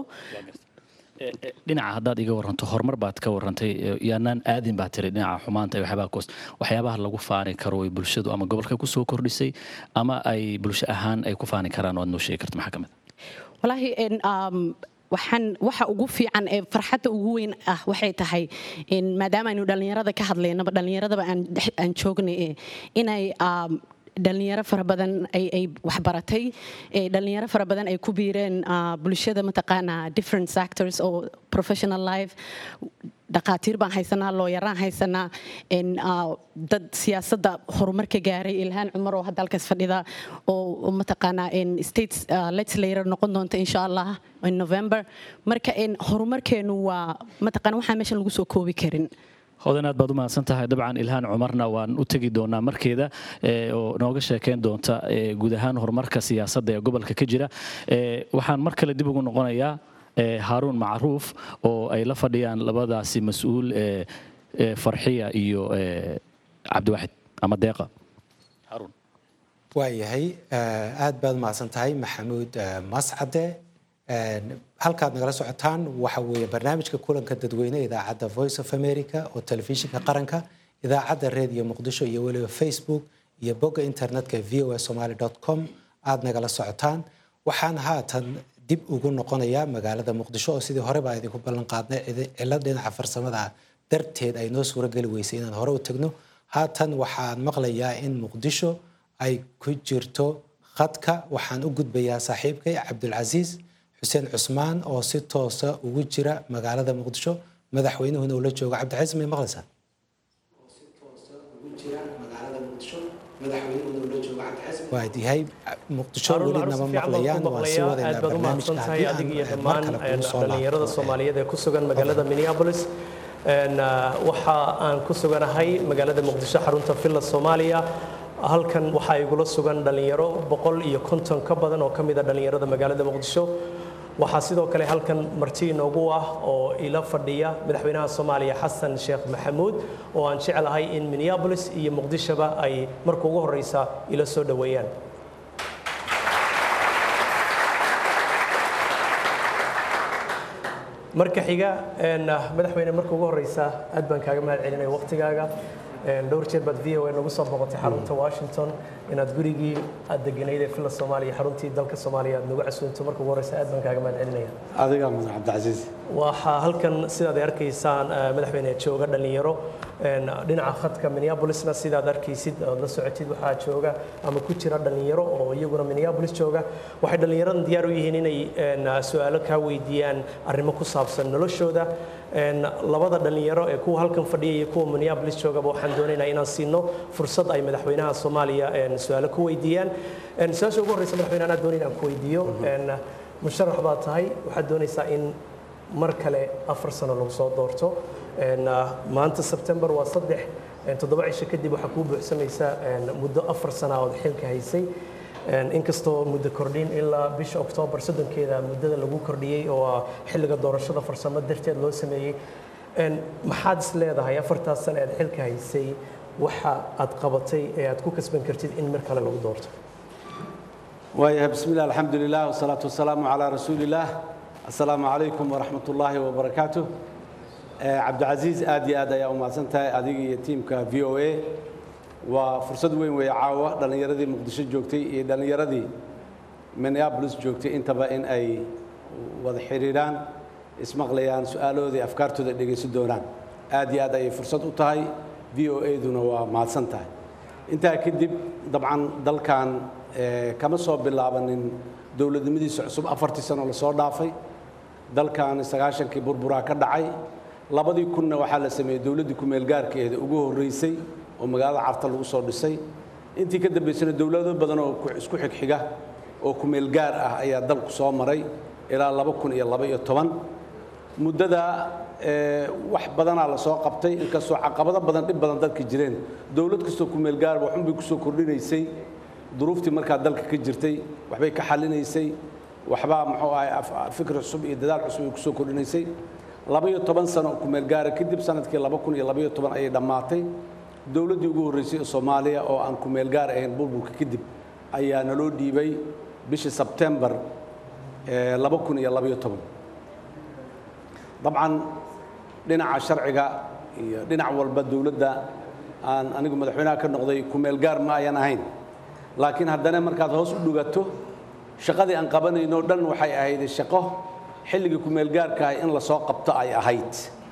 dhinaca haddaad iga waranto horumar baad ka warantay yaanaan aadin baa tiri dhinaca xumaanta waxyaabaha koos waxyaabaha lagu faani karo way bulshadu ama gobolka ku soo kordhisay ama ay bulsho ahaan ay ku faani karaan oo aad noo sheegi karto maxaa ka mid walaahi waxaan waxa ugu fiican ee farxadda ugu weyn ah waxay tahay maadaama aynu dhallinyarada ka hadlaynaba dhallinyaradaba aan joognay inay dhalinyaro fara badan ay waxbaratay dhalinyaro fara badan ay ku biireen bulshada mataqaanaa different sectors oo professional life dhaqaatiir baan haysanaa looyaraan haysanaa dad siyaasadda horumarka gaaray ilhaan cumar oo hadda halkaas fadhida oo mataqaanaa states legislator noqon doonta insha allah in november marka horumarkeenu waa mataqaana waxaan meeshan lagu soo koobi karin hodan aad baad u mahadsan tahay dabcan ilhaan cumarna waan u tegi doonaa markeeda oo nooga sheekayn doonta guud ahaan horumarka siyaasadda ee gobolka ka jira waxaan mar kale dib ugu noqonayaa haaruun macruuf oo ay la fadhiyaan labadaasi mas-uul farxiya iyo cabdiwaxid ama deeqa haaruun waayahay aad baad mahadsan tahay maxamuud mascade halkaad nagala socotaan waxa weeye barnaamijka kulanka dadweyne idaacadda voice of america oo telefishinka qaranka idaacadda redio muqdisho iyo weliba facebook iyo bogga internetka v o s somaly com aad nagala socotaan waxaan haatan dib ugu noqonayaa magaalada muqdisho oo sidii hore baa idinku ballan qaadnay cilad dhinaca farsamada darteed ay noo suurageli weysay inaan hore u tagno haatan waxaan maqlayaa in muqdisho ay ku jirto khadka waxaan u gudbayaa saaxiibkay cabdulcasiis xuseen cusmaan oo si toosa ugu jira magaalada muqdisho madaxweynuhuna uu la joogo cabdicasiis may maqlaysaa waadyahay muqdisho weli nama maqlayaan waan sii wadaynaa barnaamijka haddii aan mar kale kugu soo dhalinyarada soomaaliyeed ee ku sugan magaalada minneapolis waxa aan ku suganahay magaalada muqdisho xarunta villa soomaaliya halkan waxaa igula sugan dhallinyaro boqol iyo konton ka badan oo ka mid a dhallinyarada magaalada muqdisho waxaa sidoo kale halkan marti inoogu ah oo ila fadhiya madaxweynaha soomaaliya xasan sheekh maxamuud oo aan jeclahay in minneapolis iyo muqdishoba ay marka ugu horeysa ila soo dhoweeyaan marka xiga madaxweyne marka ugu horeysa aad baan kaaga mahad celinaya waqtigaaga dhowr jeer baad v o a nagu soo boqotay xarunta washington inaad gurigii aad deganayd ee villa soomaaliya xaruntii dalka soomaaliya aad nagu casuunto marka ugu horeysa aad baan kaaga mahad celinaya adiga mudan cabdicasiis waxaa halkan sidaad arkaysaan madaxweyne jooga dhalinyaro dhinaca khadka minneapolisna sidaad arkaysid ood la socotid waxaa jooga ama ku jira dhalinyaro oo iyaguna minneapolis jooga waxay dhalinyaradan diyaar u yihiin inay su-aalo kaa weydiiyaan arrimo ku saabsan noloshooda labada dhalinyaro ee kuwa halkan fadhiya iyo kuwa minneapolis joogaba waxaan doonaynaa inaan siino fursad ay madaxweynaha soomaaliya su-aalo ku weydiiyaan su-aasha ugu horreysa madaxweyne anaa doonay inaan ku weydiiyo musharax baad tahay waxaad doonaysaa in mar kale afar sano lagu soo doorto maanta sebtembar waa saddex toddoba cisho kadib waxaa kuu buuxsamaysa muddo afar sana ood xilka haysay inkastoo muddo kordhin ilaa bisha oktoobar soddonkeeda muddada lagu kordhiyey oo xilliga doorashada farsamo darteed loo sameeyey maxaad is leedahay afartaas sano aad xilka haysay waxa aad qabatay ee aad ku kasban kartid in mar kale lagu doorto waayahay bismi illah alxamdu lilah wasalaatu wasalaamu calaa rasuuli illaah assalaamu calaykum waraxmat ullaahi wabarakaatu cabdicasiis aad iyo aad ayaa u mahadsan tahay adiga iyo tiimka v o a waa fursad weyn weeye caawa dhallinyaradii muqdisho joogtay iyo dhallinyaradii minneabolis joogtay intaba in ay wada xidhiidhaan ismaqlayaan su-aalahoodii afkaartooda dhegaysan doonaan aad iyo aad ayay fursad u tahay v o a-duna waa mahadsan tahay intaa kadib dabcan dalkan kama soo bilaabanin dowladnimadiisa cusub afartii sano lasoo dhaafay dalkan sagaashankii burburaa ka dhacay labadii kunna waxaa la sameeyey dowladdii kumeelgaarkeeda ugu horreysay oo magaalada carta lagu soo dhisay intii ka dambaysana dowlado badan oo isku xigxiga oo kumeelgaar ah ayaa dalku soo maray ilaa laba kun iyo laba iyo toban muddada wax badanaa la soo qabtay inkastoo caqabado badan dhib badan dadka jireen dowlad kastoo kumeelgaarba waxunbay kusoo kordhinaysay duruuftii markaa dalka ka jirtay waxbay ka xallinaysay waxbaa muxuu ahay fikri cusub iyo dadaal cusub ay kusoo kordhinaysay laba-iyo toban sano kumeelgaara kadib sanadkii laba kun iyo labaiyo toban ayay dhammaatay dowladdii ugu horreysay ee soomaaliya oo aan kumeelgaar ahayn burburka kadib ayaa naloo dhiibay bishii sebtembar laba kun iyo labaiyo toban dabcan dhinaca sharciga iyo dhinac walba dowladda aan anigu madaxweynaha ka noqday kumeelgaar ma ayan ahayn laakiin haddana markaad hoos u dhugato shaqadii aan qabanayno dhan waxay ahayd shaqo xilligii kumeelgaarkaah in lasoo qabto ay ahayd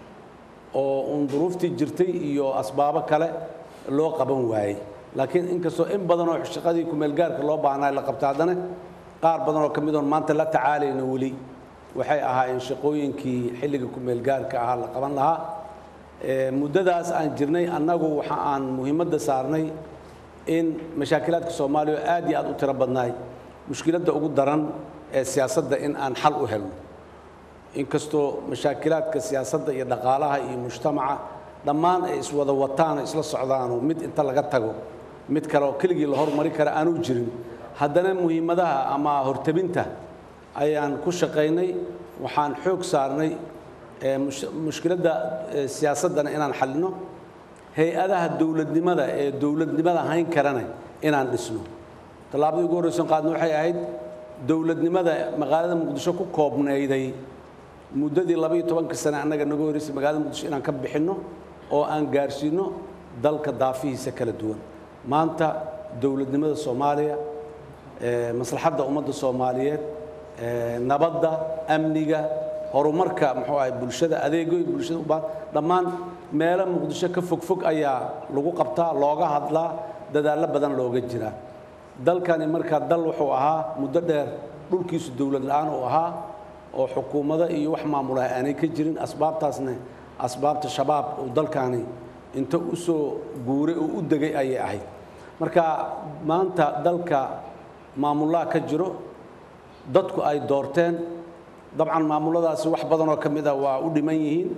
oo uun duruuftii jirtay iyo asbaabo kale loo qaban waayey laakiin inkastoo in badanoo shaqadii kumeelgaarka loo baahnaa la qabta haddana qaar badanoo ka mid oon maanta la tacaalayno weli waxay ahaayeen shaqooyinkii xilliga kumeelgaarka ahaa la qaban lahaa muddadaas aan jirnay annagu waxa aan muhiimadda saarnay in mashaakilaadka soomaaliya oo aad iyo aad u tiro badnaay mushkiladda ugu daran ee siyaasadda in aan xal u helno inkastoo mashaakilaadka siyaasadda iyo dhaqaalaha iyo mujtamaca dhammaan ay iswada wataan oo isla socdaanoo mid inta laga tago mid kale oo keligii la hormari kara aanu jirin haddana muhiimadaha ama hortabinta ayaan ku shaqaynay waxaan xoog saarnay mushkiladda siyaasaddana inaan xallino hay-adaha dowladnimada ee dowladnimada hayn karana inaan dhisno tallaabadii ugu horreysan qaadna waxay ahayd dowladnimada magaalada muqdisho ku koobnayday muddadii labaiyo tobanka sane annaga naga horreysay magaalada muqdisho inaan ka bixinno oo aan gaarsiino dalka daafihiisa kala duwan maanta dowladnimada soomaaliya maslaxadda ummadda soomaaliyeed nabadda amniga horumarka muxuu ahay bulshada adeegoy bulshada u baahan dhammaan meelo muqdisho ka fogfog ayaa lagu qabtaa looga hadlaa dadaallo badan looga jiraa dalkani markaa dal wuxuu ahaa muddo dheer dhulkiisu dowlad la-aan uu ahaa oo xukuumado iyo wax maamulaha aanay ka jirin asbaabtaasna asbaabta shabaab uu dalkani inta u soo guuray oo u degay ayay ahayd marka maanta dalka maamullaha ka jiro dadku ay doorteen dabcan maamuladaasi wax badanoo ka mid a waa u dhiman yihiin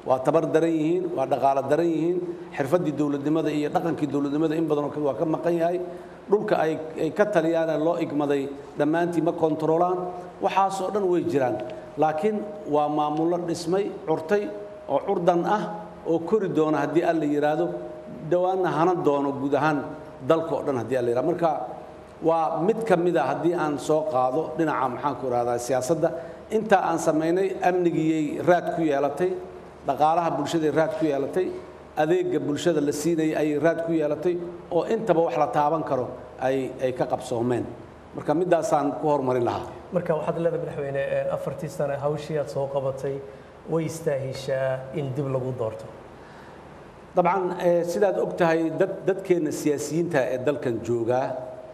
waa tabar daran yihiin waa dhaqaalo daran yihiin xirfaddii dowladnimada iyo dhaqankii dowladnimada in badanoo waa ka maqan yahay dhulka ay ay ka taliyaane loo igmaday dhammaantii ma kontaroolaan waxaasoo dhan way jiraan laakiin waa maamullo dhismay curtay oo curdan ah oo kori doona haddii alla yidhaahdo dhowaanna hanan doono guud ahaan dalka oo dhan haddii alla yidhahdo marka waa mid ka mid a haddii aan soo qaado dhinaca maxaanku ihahdaa siyaasadda intaa aan samaynay amnigiyay raad ku yeelatay dhaqaalaha bulshaday raad ku yeelatay adeega bulshada la siinayay ayay raad ku yeelatay oo intaba wax la taaban karo ay ay ka qabsoomeen marka midaasaan ku horumarin lahaa marka waxaad leedahay madaxweyne afartii sane hawshii aad soo qabatay way istaahishaa in dib lagu doorto dabcan sidaad og tahay dad dadkeenna siyaasiyiinta ee dalkan joogaa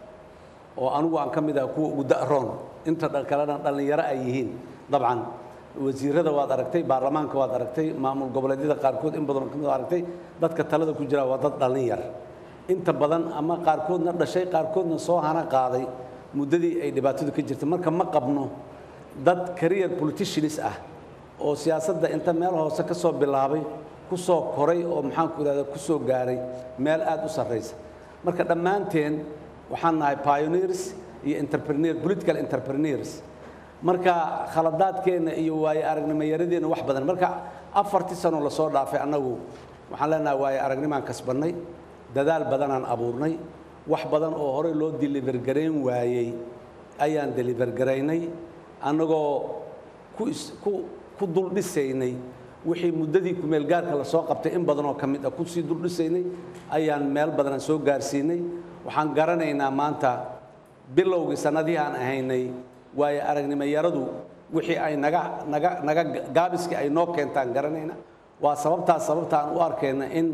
oo anigu aan ka mid ah kuwa ugu da'roon inta kalena dhallinyaro ay yihiin dabcan wasiirada waad aragtay baarlamaanka waad aragtay maamul goboleedyada qaarkood in badanoo kamid aragtay dadka talada ku jira waa dad dhallin yar inta badan ama qaarkoodna dhashay qaarkoodna soo hana qaaday muddadii ay dhibaatadu ka jirtay marka ma qabno dad career politicians ah oo siyaasadda inta meel hoose ka soo bilaabay ku soo koray oo maxaanku idhahda ku soo gaaray meel aad u sarraysa marka dhammaanteen waxaan nahay pioneers iyo entrepreneur political entrepreneurs marka khaladaadkeenna iyo waaye aragnimoyaradeenna wax badan marka afartii sano lasoo dhaafay annagu waxaan leenahay waaye aragnimaan kasbannay dadaal badanaan abuurnay wax badan oo horey loo deliver garayn waayey ayaan deliver garaynay annagoo ku ku ku dul dhisaynay wixii muddadii kumeelgaarka lasoo qabtay in badanoo ka mid ah kusii dul dhisaynay ayaan meel badanaan soo gaarsiinay waxaan garanaynaa maanta bilowgii sannadihii aan ahaynay waayo aragnimoyaradu wixii ay naga naga naga gaabiskii ay noo keentaan garanayna waa sababtaas sababta aan u arkayna in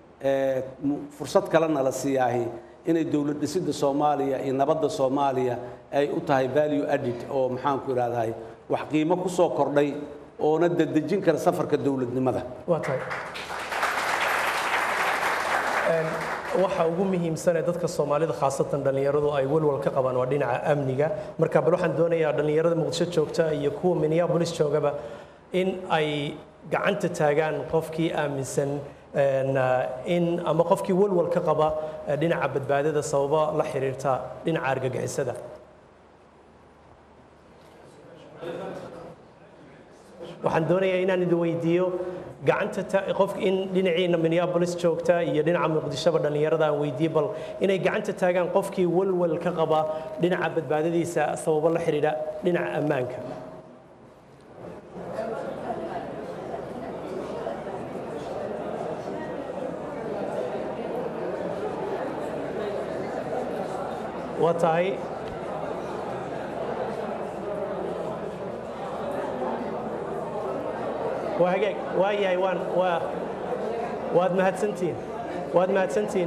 fursad kalena la siiyaahi inay dowlad dhisidda soomaaliya iyo nabadda soomaaliya ay u tahay value added oo maxaanku idhahdahay wax qiimo ku soo kordhay oona dedejin kara safarka dowladnimada waa tahay waxa ugu muhiimsan ee dadka soomaalida khaasatan dhallinyaradu ay walwal ka qabaan waa dhinaca amniga marka bal waxaan doonayaa dhallinyarada muqdisho joogta iyo kuwa minneapolis joogaba in ay gacanta taagaan qofkii aaminsan in ama qofkii walwal ka qaba dhinaca badbaadada sababa la xiriirta dhinaca argagixisada waxaan doonayaa inaan idin weydiiyo gacanta qof in dhinaciina minneapolis joogta iyo dhinaca muqdishoba dhallinyarada aan weydiiye bal inay gacanta taagaan qofkii walwal ka qaba dhinaca badbaadadiisa sababo la xidhiidha dhinaca ammaanka waa tahay waa hagaag waa yahay waan waa waad mahadsantihiin waad mahadsantihiin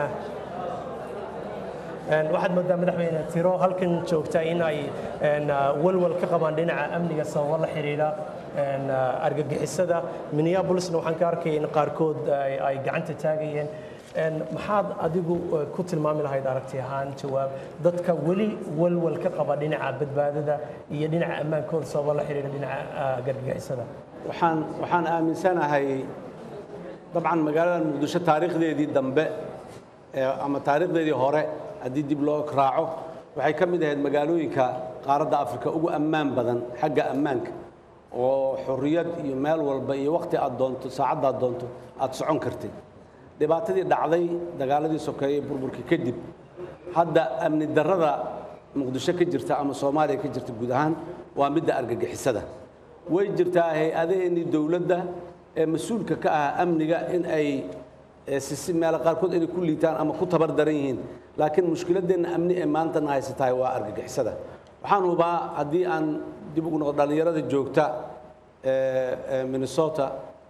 waxaad moodaa madaxweyne tiro halkan joogta in ay walwal ka qabaan dhinaca amniga sababo la xidhiidha argagixisada minneapolisna waxaan ka arkaya in qaarkood ay gacanta taagayeen maxaad adigu ku tilmaami lahayd aragti ahaan jawaab dadka weli walwal ka qaba dhinaca badbaadada iyo dhinaca ammaankooda sababo la xidhiidha dhinaca argagixisada waxaan waxaan aaminsanahay dabcan magaalada muqdisho taariikhdeedii dambe ama taariikhdeedii hore haddii dib loo raaco waxay ka mid ahayd magaalooyinka qaaradda afrika ugu ammaan badan xagga ammaanka oo xorriyad iyo meel walba iyo wakhti aad doonto saacadda aad doonto aad socon kartid dhibaatadii dhacday dagaaladii sokeeye burburkii kadib hadda amni darrada muqdisho ka jirta ama soomaaliya ka jirta guud ahaan waa midda argagixisada way jirtaa hay-adaheennii dowladda ee mas-uulka ka ah amniga in ay sisi meelo qaarkood inay ku liitaan ama ku tabar daran yihiin laakiin mushkiladeenna amni ee maantana haysatahay waa argagixisada waxaan hubaa haddii aan dib ugu noqdo dhallinyarada joogta minnesota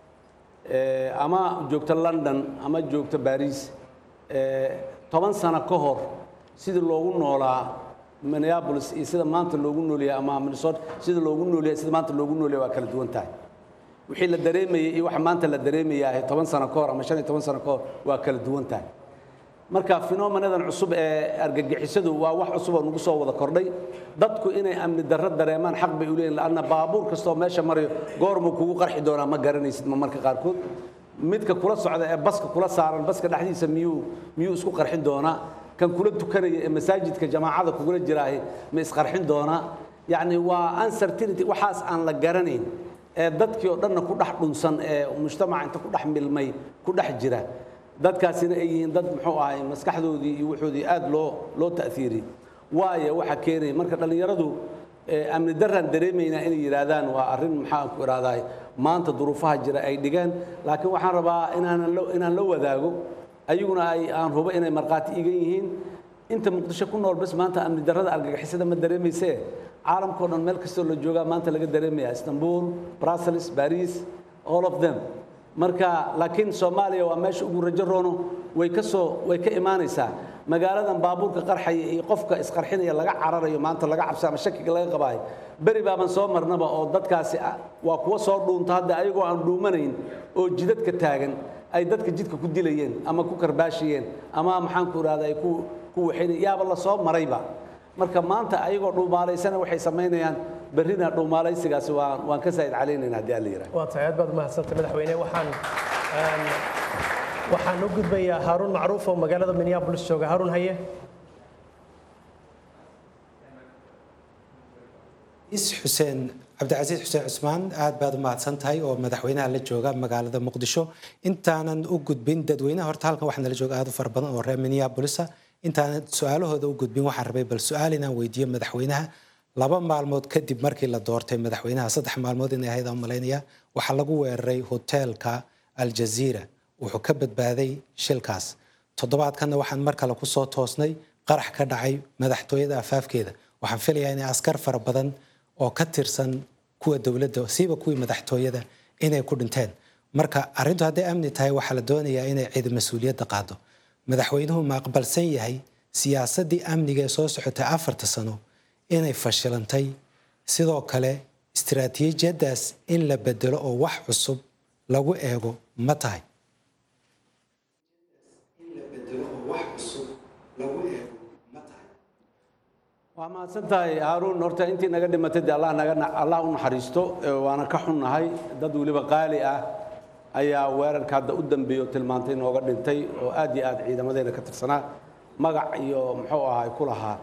ama joogta london ama joogta baris toban sano ka hor sidii loogu noolaa minneapolis iyo sida maanta loogu noolyahay ama minnesota sida loogu noolyahay sida maanta loogu noolyahay waa kala duwan tahay wixii la dareemayay iyo waxa maanta la dareemayaa toban sano ka hor ama shan iyo toban sano ka hor waa kala duwan tahay marka fenomenadan cusub ee argagixisadu waa wax cusub oo nagu soo wada kordhay dadku inay amni darro dareemaan xaq bay u leeyihin laanna baabuur kastoo meesha marayo goormuu kugu qarxi doonaa ma garanaysid ma marka qaarkood midka kula socda ee baska kula saaran baska dhexdiisa miyuu miyuu isku qarxin doonaa kan kula tukanaya ee masaajidka jamaacada kugula jiraahi ma isqarxin doonaa yacni waa uncertainty waxaas aan la garanayn ee dadkii oo dhanna ku dhex dhunsan ee mujtamaca inta ku dhex milmay ku dhex jira dadkaasina ay yihiin dad muxuu ahay maskaxdoodii iyo wuxoodii aad loo loo ta'fiiriyey waayo waxa keenaya marka dhallinyaradu amni daraan dareemaynaa inay yidhaahdaan waa arrin maxaan ku idhahdaa maanta duruufaha jira ay dhigeen laakiin waxaan rabaa inaanan inaan la wadaago ayaguna ay aan hubo inay markhaati igan yihiin inta muqdisho ku nool bas maanta amni darrada argagixisada ma dareemaysee caalamkao dhan meel kastoo la joogaa maanta laga dareemaya istanbul brussels baris all of them marka laakiin soomaaliya waa meesha ugu rajo roono way ka soo way ka imaanaysaa magaaladan baabuurka qarxaya iyo qofka isqarxinaya laga cararayo maanta laga cabsa ama shakiga laga qabaayo beri baaban soo marnaba oo dadkaasi waa kuwa soo dhuunta hadda ayagoo aan dhuumanayn oo jidadka taagan ay dadka jidka ku dilayeen ama ku karbaashiyeen ama maxaan ku ihahda ay ku ku waxaynay yaaba la soo marayba marka maanta ayagoo dhuumaalaysana waxay samaynayaan berrina dhuumaalaysigaasi waan waan ka saa'id calaynayna haddii alla yidhaha waa tahay aad baad umahadsantay madaxweyne waxaan waxaan u gudbayaa haaruun macruuf oo magaalada minneapolis jooga haaruun haye is xuseen cabdicasiis xuseen cusmaan aad baad u mahadsan tahay oo madaxweynaha la jooga magaalada muqdisho intaanan u gudbin dadweynaha horta halkan waxaa nala jooga aad u fara badan oo reer minneapolisa intaanan su-aalahooda u gudbin waxaan rabay bal su-aal inaan weydiiyo madaxweynaha laba maalmood kadib markii la doortay madaxweynaha saddex maalmood inay ahayd aan malaynaya waxaa lagu weeraray hoteelka aljaziira wuxuu ka badbaaday shilkaas toddobaadkanna waxaan mar kale kusoo toosnay qarax ka dhacay madaxtooyada afaafkeeda waxaan filayaa inay askar fara badan oo ka tirsan kuwa dowladda siiba kuwii madaxtooyada inay ku dhinteen marka arrintu hadday amni tahay waxaa la doonayaa inay cid mas-uuliyadda qaado madaxweynuhu ma aqbalsan yahay siyaasaddii amniga ee soo socotay afarta sano inay fashilantay sidoo kale istiraatiijiyaddaas in la bedelo oo wax cusub lagu eego ma tahay waa mahadsan tahay haaruun horta intii naga dhimatay dee allah naga allah u naxariisto waana ka xunnahay dad weliba qaali ah ayaa weerarka hadda u dambeeyo tilmaantay nooga dhintay oo aad iyo aad ciidamadeena ka tirsanaa magac iyo muxuu ahay ku lahaa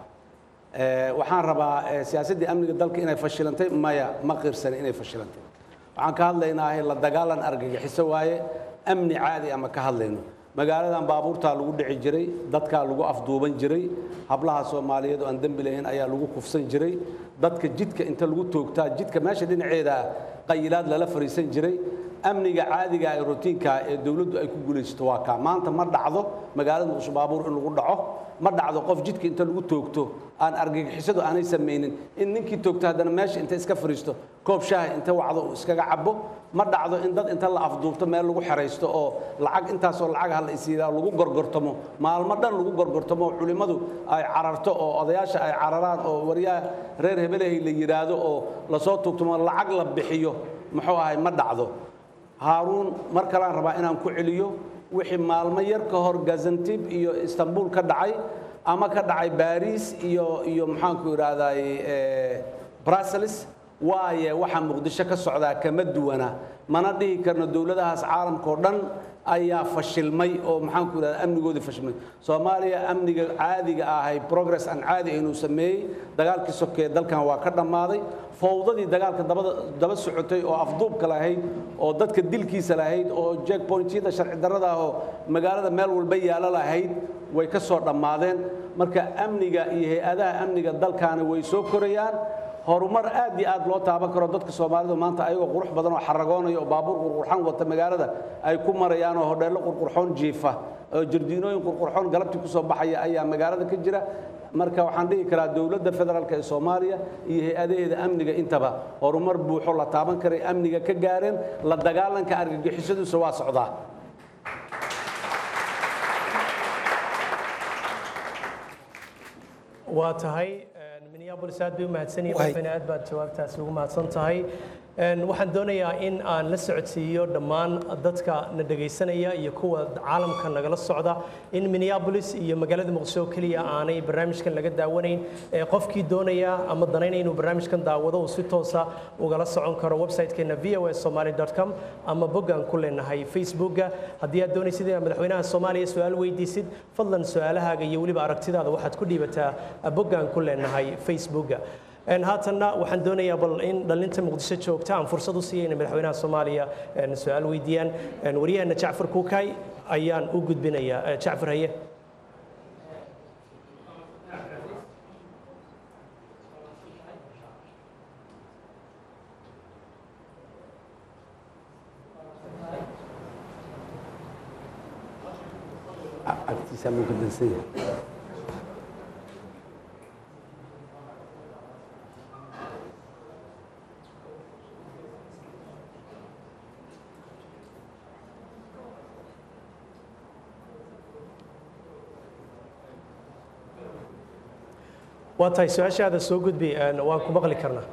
waxaan rabaa siyaasaddii amniga dalka inay fashilantay maya ma qirsani inay fashilantay waxaan ka hadlaynaa la dagaalan argagixiso waaye amni caadi ama ka hadlayno magaaladan baabuurtaa lagu dhici jiray dadkaa lagu afduuban jiray hablaha soomaaliyeed oo aan dembi lahayn ayaa lagu kufsan jiray dadka jidka inta lagu toogtaa jidka meesha dhinaceeda qayilaad lala fariisan jiray amniga caadiga ee rotiinka ee dowladdu ay ku guulaysato waa kaa maanta ma dhacdo magaalada muqdisho baabuur in lagu dhaco ma dhacdo qof jidka inta lagu toogto aan argagixisadu aanay samaynin in ninkii toogto haddana meesha inta iska fariisto koob shaaha inta wacdo uu iskaga cabo ma dhacdo in dad inta la afduubto meel lagu xeraysto oo lacag intaasoo lacag hala isiiraa lagu gorgortamo maalmo dhan lagu gorgortamo oo culimmadu ay cararto oo odayaasha ay cararaan oo waryaha reer hebelahay la yidhaahdo oo lasoo tuugtamo lacag la bixiyo muxuu ahay ma dhacdo haaruun mar kaleaan rabaa inaan ku celiyo wixii maalmo yar ka hor gazantib iyo istanbul ka dhacay ama ka dhacay baris iyo iyo maxaanku idhaahday brussels waaye waxaa muqdisho ka socdaa kama duwana mana dhihi karno dowladahaas caalamkao dhan ayaa fashilmay oo maxaanku idhahda amnigoodii fashilmay soomaaliya amniga caadiga ahay progress aan caadi inuu sameeyey dagaalkii sokee dalkan waa ka dhammaaday fowdadii dagaalka daba socotay oo afduubka lahayd oo dadka dilkiisa lahayd oo jeckpointyada sharci darrada ah oo magaalada meel walba yaalo lahayd way ka soo dhammaadeen marka amniga iyo hay-adaha amniga dalkaani way soo korayaan horumar aad iyo aad loo taaban karo dadka soomaalidu maanta ayagoo qurux badan oo xaragoonaya oo baabuur qurqurxan wata magaalada ay ku marayaan oo hodheello qurqurxoon jiifa oo jardiinooyin qurqurxoon galabtii ku soo baxaya ayaa magaalada ka jira marka waxaan dhihi karaa dowladda federaalk ee soomaaliya iyo hay-adaheeda amniga intaba horumar buuxo la taaban karay amniga ka gaareen la dagaalanka argagixisaduusa waa socdaa waa tahay minneapolis aad bay u mahadsan yihiin aad baad jawaabtaasi ugu mahadsan tahay waxaan doonayaa in aan la socodsiiyo dhammaan dadka na dhegaysanaya iyo kuwa caalamka nagala socda in minneapolis iyo magaalada muqdisho keliya aanay barnaamijkan laga daawanayn qofkii doonaya ama danaynaya inuu barnaamijkan daawado uu si toosa ugala socon karo website-keena v o s somali com ama boggaan ku leenahay facebooka haddii aad doonaysid inaad madaxweynaha soomaaliya su-aal weydiisid fadlan su-aalahaaga iyo weliba aragtidaada waxaad ku dhiibataa boggaan ku leenahay facebooka haatanna waxaan doonayaa bal in dhalinta muqdisho joogta aan fursad u siiyay inay madaxweynaha soomaaliya su-aal weydiiyaan waryaheena jacfar kuukay ayaan u gudbinayaa jacfar haye agtiisa muu ka dansan yahay waa tahay su-aashaada soo gudbi waan ku maqli karnaa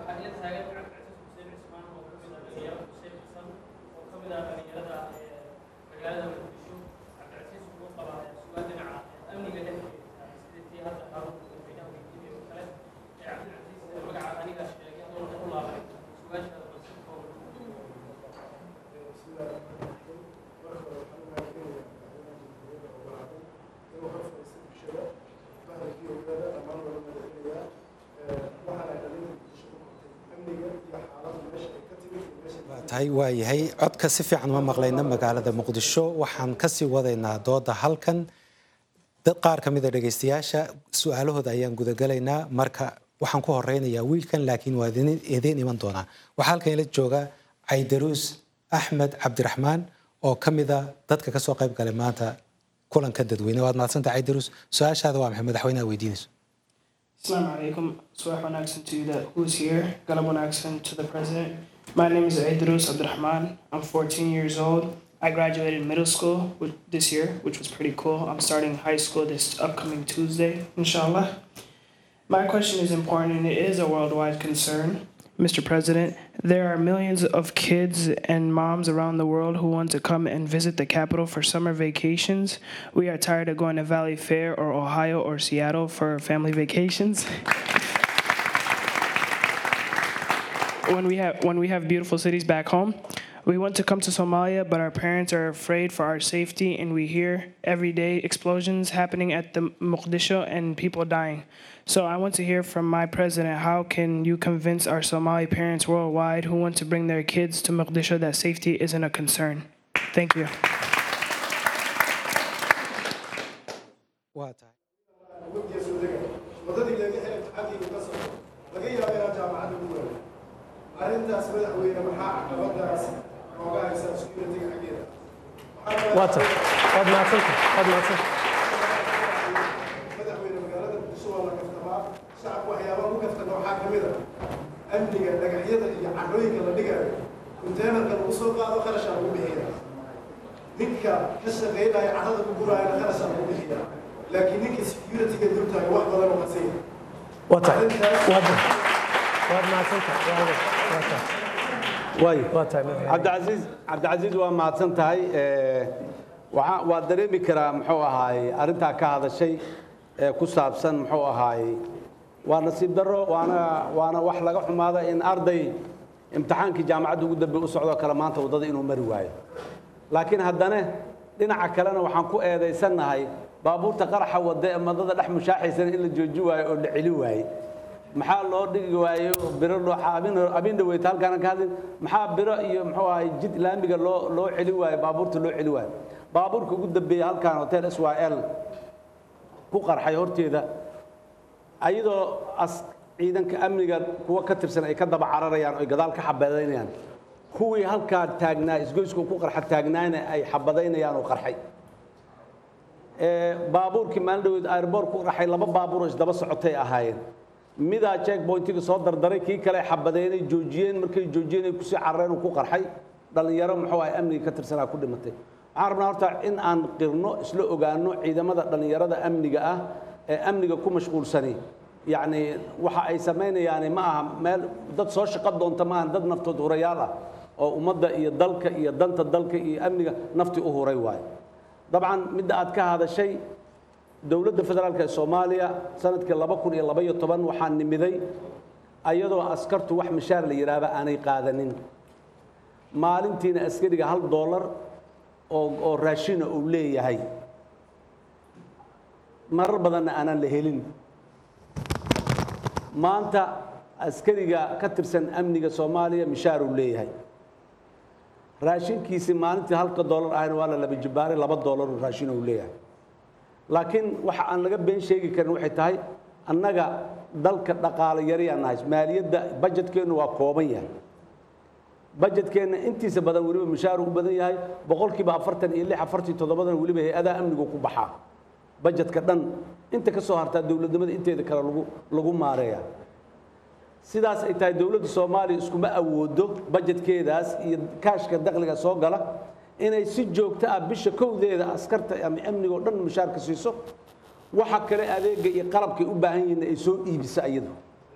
tahay waayahay codka si fiican uma maqlayna magaalada muqdisho waxaan kasii wadaynaa dooda halkan dad qaar ka mida dhegaystayaasha su-aalahooda ayaan gudagalaynaa marka waxaan ku horeynayaa wiilkan laakiin waa idiin iman doonaa waxaa halkan ila jooga caydaruus axmed cabdiraxmaan oo ka mida dadka kasoo qayb galay maanta kulanka dadweyne waad mahadsanta caydaruus su-aashaada waa maxay madaxweynaha weydiinayso Assalamu alaikum. Subax wanagsan to you that who's here. Galab wanagsan to the president. My name is Aidrus Abdurrahman. I'm 14 years old. I graduated middle school with, this year, which was pretty cool. I'm starting high school this upcoming Tuesday, inshallah. My question is important and it is a worldwide concern. Mr. President, there are millions of kids and moms around the world who want to come and visit the capital for summer vacations. We are tired of going to Valley Fair or Ohio or Seattle for family vacations. when we have when we have beautiful cities back home. We want to come to Somalia, but our parents are afraid for our safety, and we hear every day explosions happening at the Mogadishu and people dying. So I want to hear from my president how can you convince our Somali parents worldwide who want to bring their kids to Mogadishu that safety isn't a concern? Thank you. arrintaas madaxweyne maxaa caqabadaas nooga haysaa security-ga xaggeeda waata waad mahadsanta waad mahadsanta madaxweyne magaalada muqdisho waa la kaftamaa shacabka waxyaabaha ku kaftana waxaa ka mid a amniga dhagaxyada iyo carrooyinka la dhigayo konteenarka lagu soo qaado qarashaa lagu bixiya ninka ka shaqaynaya carrada ku guraayana qarashaa lagu bixiya laakiin ninka security-ga dultaaga wax badan oo qasaya waata waad waad mahadsanta waayo cabdicasiis cabdicasiis waa mahadsan tahay waxaa waa dareemi karaa muxuu ahaaye arrintaa ka hadashay ee ku saabsan muxuu ahaaye waa nasiib darro waana waana wax laga xumaada in arday imtixaankii jaamacadda ugu dambe u socdoo kale maanta waddada inuu mari waayo laakiin haddana dhinaca kalena waxaan ku eedaysannahay baabuurta qaraxa wadda ee madada dhex mushaaxaysana in la jooji waayo oo la celi waaye maxaa loo dhigi waayo biro abin dhaweyta halkaana ka hadlin maxaa biro iyo muxuu ahay jid laamiga loo loo celi waayo baabuurta loo celi waayo baabuurka ugu dambeeya halkaan hotel s y l ku qarxay horteeda ayadoo as ciidanka amniga kuwa ka tirsan ay ka daba cararayaan oy gadaal ka xabadaynayaan kuwii halkaa taagnaa isgoysku ku qarxa taagnaana ay xabadaynayaan oo qarxay baabuurkii maalin dhaweed airboort ku qarxay laba baabuur oo isdaba socotay ahaayeen midaa checkpointiga soo dardaray kii kale xabadeynay joojiyeen markay joojiyeen ay kusii carareen uu ku qarxay dhallinyaro muxuu ahay amniga ka tirsanaa ku dhimatay waxaan rabnaa horta in aan qirno isla ogaano ciidamada dhallinyarada amniga ah ee amniga ku mashquulsani yacni waxa ay samaynayaani ma aha meel dad soo shaqo doonta maaha dad naftood hurayaal ah oo ummadda iyo dalka iyo danta dalka iyo amniga nafti u huray waayo dabcan midda aad ka hadashay dowladda federaalk ee soomaaliya sanadkii laba kun iyo labaiyo toban waxaa nimiday ayadoo askartu wax mishaar la yidhaahba aanay qaadanin maalintiina askariga hal doolar oo oo raashina uu leeyahay marar badanna aanaan la helin maanta askariga ka tirsan amniga soomaaliya mishaar uu leeyahay raashinkiisii maalintii halka doolar ahayna waa la laba jibbaaray laba doolar uu raashin uu leeyahay laakiin waxa aan laga been sheegi karin waxay tahay annaga dalka dhaqaale yariyaan nahay maaliyadda bajetkeennu waa kooban yahay bajetkeenna intiisa badan weliba mishaar u badan yahay boqolkiiba afartan iyo lix afartii toddobadan weliba hay-adaha amnigu ku baxaa bajetka dhan inta ka soo hartaa dowladnimada inteeda kale lagu lagu maareeya sidaas ay tahay dowladda soomaaliya iskuma awoodo bajetkeedaas iyo kaashka dakhliga soo gala inay si joogto ah bisha kowdeeda askarta ama amniga oo dhan mushaarka siiso waxa kale adeega iyo qalabkay u baahan yihiin ay soo iibiso iyadu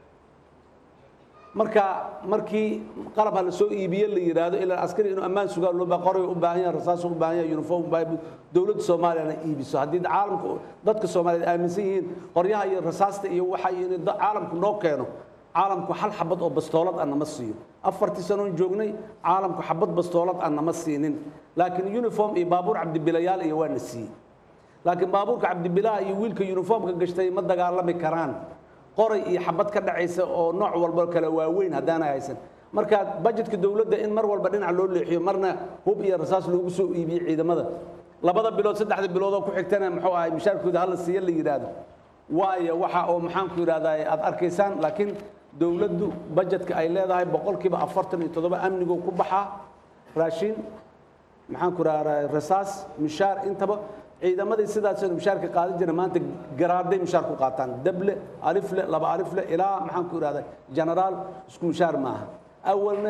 marka markii qalab ha la soo iibiye la yidhaahdo ilaa askari inuu ammaan sugaa loo baa qoray u baahan yahay rasaas u baahan yahay uniform u baahan dowladda soomaaliyana iibiso haddii caalamka dadka soomaaliyeed aaminsan yihiin qoryaha iyo rasaasta iyo waxa in caalamku noo keeno caalamku hal xabad oo bastoolad ah nama siiyo afartii sanoon joognay caalamku xabad bastoolad ah nama siinin laakiin uniform iyo baabuur cabdibilayaal iyo waa na siiyey laakiin baabuurka cabdibilaha iyo wiilka uniformka gashtay ma dagaalami karaan qoray iyo xabad ka dhacaysa oo nooc walba kale waaweyn haddaanay haysan marka bajetka dowladda in mar walba dhinac loo leexiyo marna hub iyo rasaas loogu soo iibiyo ciidamada labada bilood saddexda biloodoo ku xigtana muxuu ahay mishaarkooda hala siiya la yidhaahdo waayo waxa oo maxaanku yidhahdaa aad arkaysaan laakiin dowladdu bajetka ay leedahay boqolkiiba afartan iyo toddoba amnigoo ku baxaa raashin maxaanku idhahdaa rasaas mishaar intaba ciidamadii sidaasoo mishaarka qaadan jira maanta garaaday mishaar ku qaataan dable alifle laba alifle ilaa maxaanku idhahdaa genaraal isku mishaar maaha awalna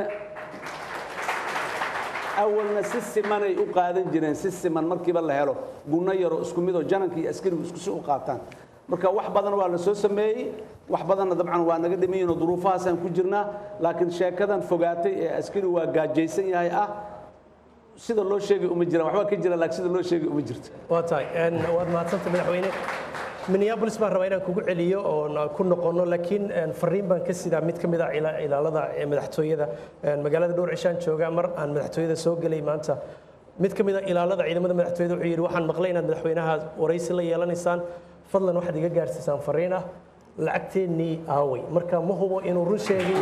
awalna si simanay u qaadan jireen si siman markiiba la helo gunno yaroo isku midoo jananka iyo askarigu isku si u qaataan marka wax badan waa la soo sameeyey wax badanna dabcan waa naga dhimayiin oo duruufahaasaan ku jirnaa laakiin sheekadan fogaatay ee askari waa gaajaysan yahay ah sida loo sheegay uma jiraan waxbaa ka jira laakiin sida loo sheegay uma jirto waa tahay waad mahadsanta madaxweyne minneapolis baan rabaa inaan kugu celiyo oon ku noqono laakiin fariin baan ka sidaa mid ka mid ah ilaalada madaxtooyada magaalada dhowr cishaan jooga mar aan madaxtooyada soo gelay maanta mid ka mid ah ilaalada ciidamada madaxtooyada wuxuu yidhi waxaan maqlay inaad madaxweynaha waraysi la yeelanaysaan fadlan waxaad iga gaarsiisaan fariin ah lacagteennii aaway marka ma hubo inuu run sheegayo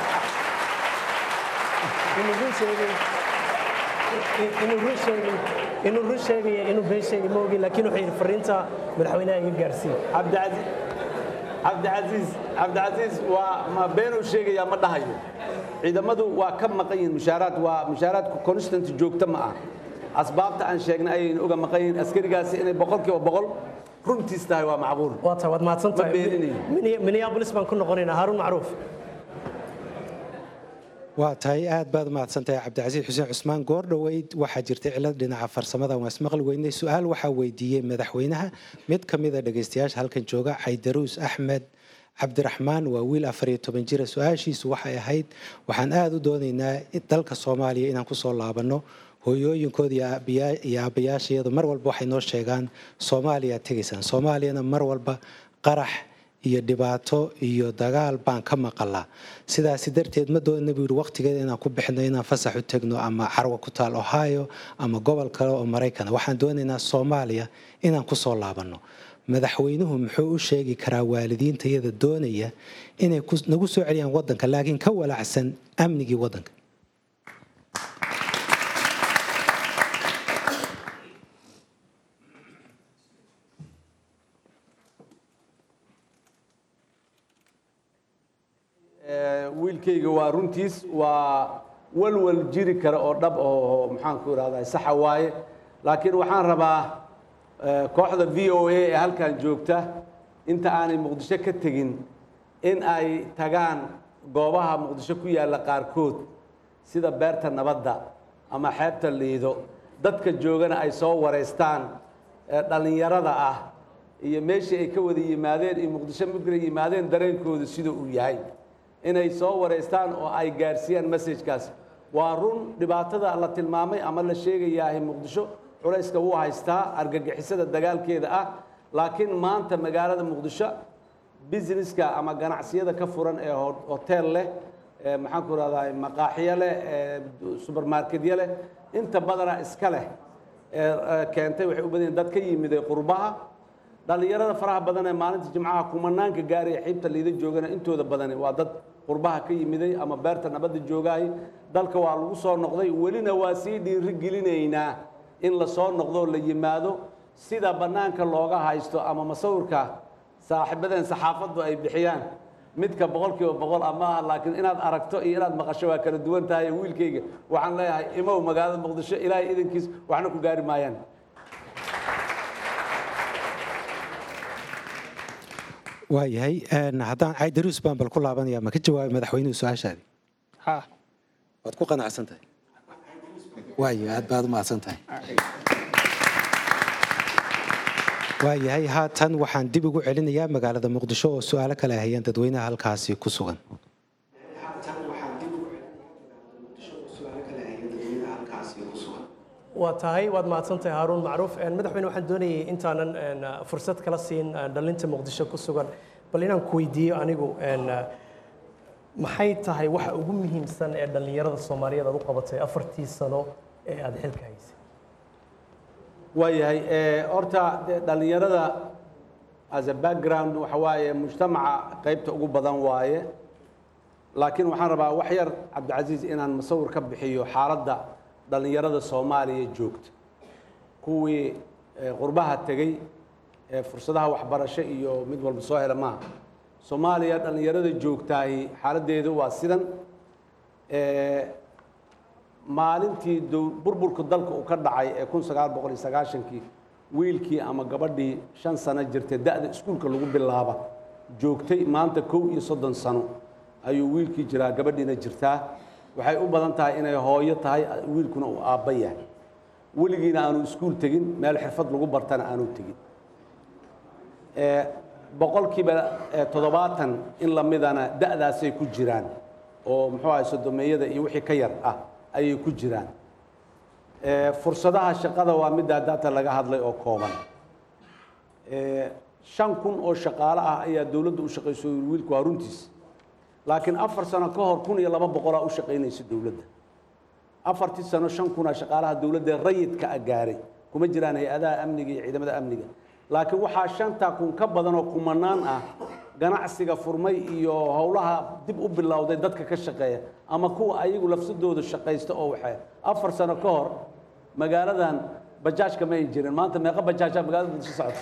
inuu run sheegayo inuu run sheegay inuu run sheegaya inuu been sheegay ma ogi laakiin wuxuu yidhi fariinta madaxweynaha iga gaarsiin cabdicasiis cabdicasiis waa ma beenuu sheegayaa ma dhahayo ciidamadu waa ka maqan yihiin mushaaraad waa mushaaraadku constant joogto ma ah asbaabta aan sheegnay ayaynu uga maqan yihiin askarigaasi inay boqolkiiba boqol runtiis tahay waa macquul waa tahay waad mahadsan tahay ma beeninayo minneapolis baan ku noqonaynaa haaruun macruuf waa tahay aad baad mahadsantahay cabdicasiis xuseen cusmaan goordhoweyd waxaa jirtay cilad dhinaca farsamada waan ismaqli weynay su-aal waxaa weydiiyey madaxweynaha mid ka mida dhegaystayaasha halkan jooga caydaruus axmed cabdiraxmaan waa wiil afar iyo toban jira su-aashiisu waxay ahayd waxaan aada u doonaynaa dalka soomaaliya inaan kusoo laabanno hooyooyinkooda iyo aabbayaashayadu mar walba waxay noo sheegaan soomaaliya tegaysaan soomaaliyana mar walba qarax iyo dhibaato iyo dagaal baan ka maqalaa sidaasi darteed ma doonana buu yidhi waqtigeeda inaan ku bixino inaan fasax u tegno ama carwa ku taal ohio ama gobol kale oo maraykana waxaan doonaynaa soomaaliya inaan kusoo laabanno madaxweynuhu muxuu u sheegi karaa waalidiintayada doonaya inay nagu soo celiyaan wadanka laakiin ka walacsan amnigii wadanka wiilkayga waa runtiis waa walwal jiri kara oo dhab oo maxaanku idhahdaa saxa waaye laakiin waxaan rabaa kooxda v o a ee halkan joogta inta aanay muqdisho ka tegin in ay tagaan goobaha muqdisho ku yaalla qaarkood sida beerta nabadda ama xeebta liido dadka joogana ay soo wareystaan dhallinyarada ah iyo meeshii ay ka wada yimaadeen iyo muqdisho markay yimaadeen dareenkooda sida uu yahay inay soo wareystaan oo ay gaarsiiyaan messajkaas waa run dhibaatada la tilmaamay ama la sheegayahay muqdisho culayska wuu haystaa argagixisada dagaalkeeda ah laakiin maanta magaalada muqdisho businesska ama ganacsiyada ka furan ee ho- hotel leh ee maxaan ku rahdaa maqaaxiyo leh ee supermarketyo leh inta badana iska leh ee ee keentay waxay u badan yihiin dad ka yimiday qurbaha dhallinyarada faraha badan ee maalinta jimcaha kumanaanka gaaraya xiibta liida joogana intooda badani waa dad qurbaha ka yimiday ama beerta nabadda joogaay dalka waa lagu soo noqday welina waa sii dhiirigelinaynaa in la soo noqdo la yimaado sida bannaanka looga haysto ama masawirka saaxiibadeen saxaafaddu ay bixiyaan midka boqolkiiba boqol ama aha laakiin inaad aragto iyo inaad maqasho waa kala duwan tahay wiilkayga waxaan leeyahay imow magaalada muqdisho ilaahay idankiis waxna ku gaari maayaan waayahay een, haddaan caydaruus baan bal ku laabanaya ma ka jawaabay madaxweynuhu su-aashaadi ha waad ku qanacsan tahay waayo aad baad u mahadsan tahay waayahay haatan waxaan dib ugu celinayaa magaalada muqdisho oo su-aalo kale ay hayeen dadweynaha halkaasi ku sugan waa tahay waad mahadsantahay haaruun macruuf Een, madaxweyne waxaan doonayay intaanan een, fursad kala siin een, dhalinta muqdisho ku sugan bal inaan ku weydiiyo anigu een, maxay tahay waxa ugu muhiimsan ee dhallinyarada soomaaliyeed aad u qabatay afartii sano ee aad xilka haysay waayahay ee, horta dee dhallinyarada as a background waxa waaye mujtamaca qaybta ugu badan waaye laakiin waxaan rabaa wax yar cabdicasiis inaan musawir ka bixiyo xaaladda dhallinyarada soomaaliya joogta kuwii ee, qurbaha tegey ee fursadaha waxbarasho iyo mid walba soo hela maaha soomaaliya dhallinyarada joogtaahi xaaladdeedu waa sidan ee, maalintii dow- burburka dalka uu ka dhacay ee kun sagaal boqol iyo sagaashankii wiilkii ama gabadhii shan sano jirtay da'da iskuulka lagu bilaaba joogtay maanta kow iyo soddon sano ayuu wiilkii jiraa gabadhiina jirtaa waxay u badan tahay inay hooyo tahay wiilkuna uu aabba yahay weligiina aanu iskuul tegin meel xirfad lagu bartana aanu tegin ee, boqolkiiba ee, toddobaatan in la midana da'daasay ku jiraan oo muxuu ahay sodomeeyada iyo wixii ka yar ah ayay ku jiraan ee, fursadaha shaqada waa middaa data laga hadlay oo kooban ee, shan kun oo shaqaale ah ayaa dowladda u shaqayso wiilku waa runtiis laakiin afar sano ka hor kun iyo laba boqolaa u shaqaynaysa dowladda afartii sano shan kunaa shaqaalaha dowladda ee rayidka ah gaaray kuma jiraan hay-adaha amniga iyo ciidamada amniga laakiin waxaa shantaa kun ka badan oo kumanaan ah ganacsiga furmay iyo howlaha dib u bilowday dadka ka shaqeeya ama kuwa ayagu lafsadooda shaqaysta oo waxay afar sano ka hor magaaladan bajaajka ma ay jirin maanta meeqa bajaajaa magaalada muqdisho socota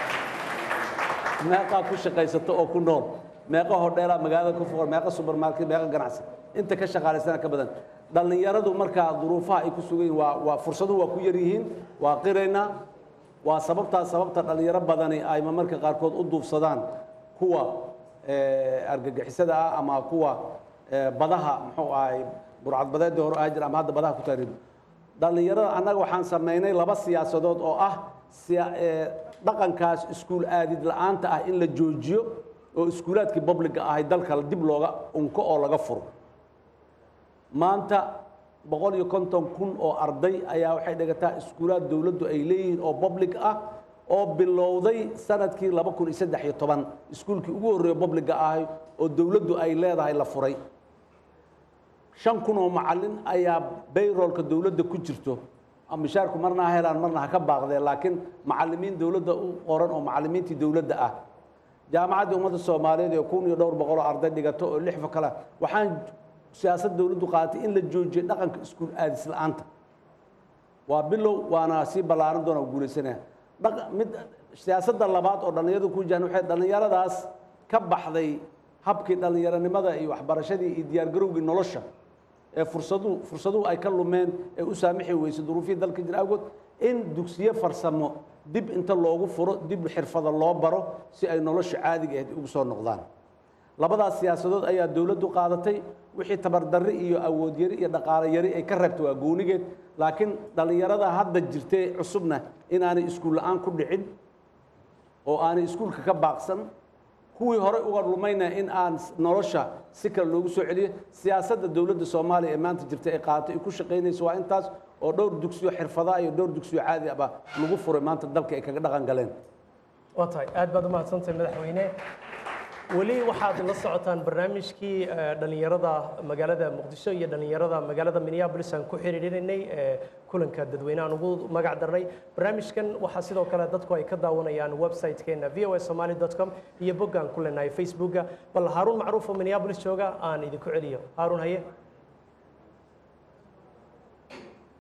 meeqaa ku shaqaysata oo ku nool meeqa hodheelaa magaalada ku fuqan meeqa supermarket meeqa ganacsi inta ka shaqaalaysana ka badan dhallinyaradu markaa duruufaha ay ku sugan yihiin waa waa fursaduhu waa ku yar yihiin waa qiraynaa waa sababtaa sababta dhallinyaro badani ay marmarka qaarkood u duufsadaan kuwa eh, argagixisada ah ama kuwa eh, badaha muxuu ahay burcadbadeedii hore ahaa jira ama hadda badaha ku taariib dhallinyarada annaga waxaan samaynay laba siyaasadood oo ah siya- eh, dhaqankaas iskuul aadid la'aanta ah in la joojiyo oo iskuulaadkii publiga ahay dalka dib looga unko oo laga furo maanta boqol iyo konton kun oo arday ayaa waxay dhigataa iskuulaad dowladdu ay leeyihiin oo public ah oo bilowday sanadkii laba kun iyo saddex iyo toban iskuulkii ugu horreeya publiga ahay oo dowladdu ay leedahay la furay shan kun oo macallin ayaa bayroolka dowladda ku jirto mishaarku marna ha helaan marna ha ka baaqdeen laakiin macallimiin dowladda u qoran oo macallimiintii dowladda ah jaamacaddii ummadda soomaaliyeed ee kun iyo dhowr boqol oo arday dhigato oo lix kale waxaan siyaasad dowladdu qaadatay in la joojiyo dhaqanka iskuul aadis la'aanta waa bilow waana sii ballaaran doona guulaysanaya Dhaq- mid siyaasadda labaad oo dhallinyaradu ku jiraan waxay dhallinyaradaas ka baxday habkii dhallinyaronimada iyo waxbarashadii iyo diyaargarowgii nolosha ee fursaduhu fursaduhu ay ka lumeen ee u saamixi weysay duruufihii dalka jira awgood in dugsiyo farsamo dib inta loogu furo dib xirfada loo baro si ay nolosha caadiga ahayd ugu soo noqdaan labadaas siyaasadood ayaa dowladdu qaadatay wixii tabardarri iyo awood yari iyo dhaqaale yari ay ka reebtay waa goonigeed laakiin dhallinyarada hadda jirtay cusubna inaanay iskuul la'aan ku dhicin oo aanay iskuulka ka baaqsan kuwii hore uga lumayna in aan nolosha si kale loogu soo celiyo siyaasadda dowladda soomaaliya ee maanta jirta ay qaadato ay ku shaqaynayso waa intaas oo dhowr dugsiyo xirfadaa iyo dhowr dugsiyo caadi ahba lagu furay maanta dalka ay kaga dhaqan galeen waa tahay aad baad u mahadsantahay madaxweyne weli waxaad la socotaan barnaamijkii dhallinyarada magaalada muqdisho iyo dhallinyarada magaalada minneapolis aan ku xiriirinaynay kulanka dadweynehan ugu magac darnay barnaamijkan waxaa sidoo kale dadku ay ka daawanayaan website-keena v o s somali com iyo boggaan ku leenahay facebooka bal haaruun macruuf oo minneapolis jooga aan idinku celiyo haaruun haye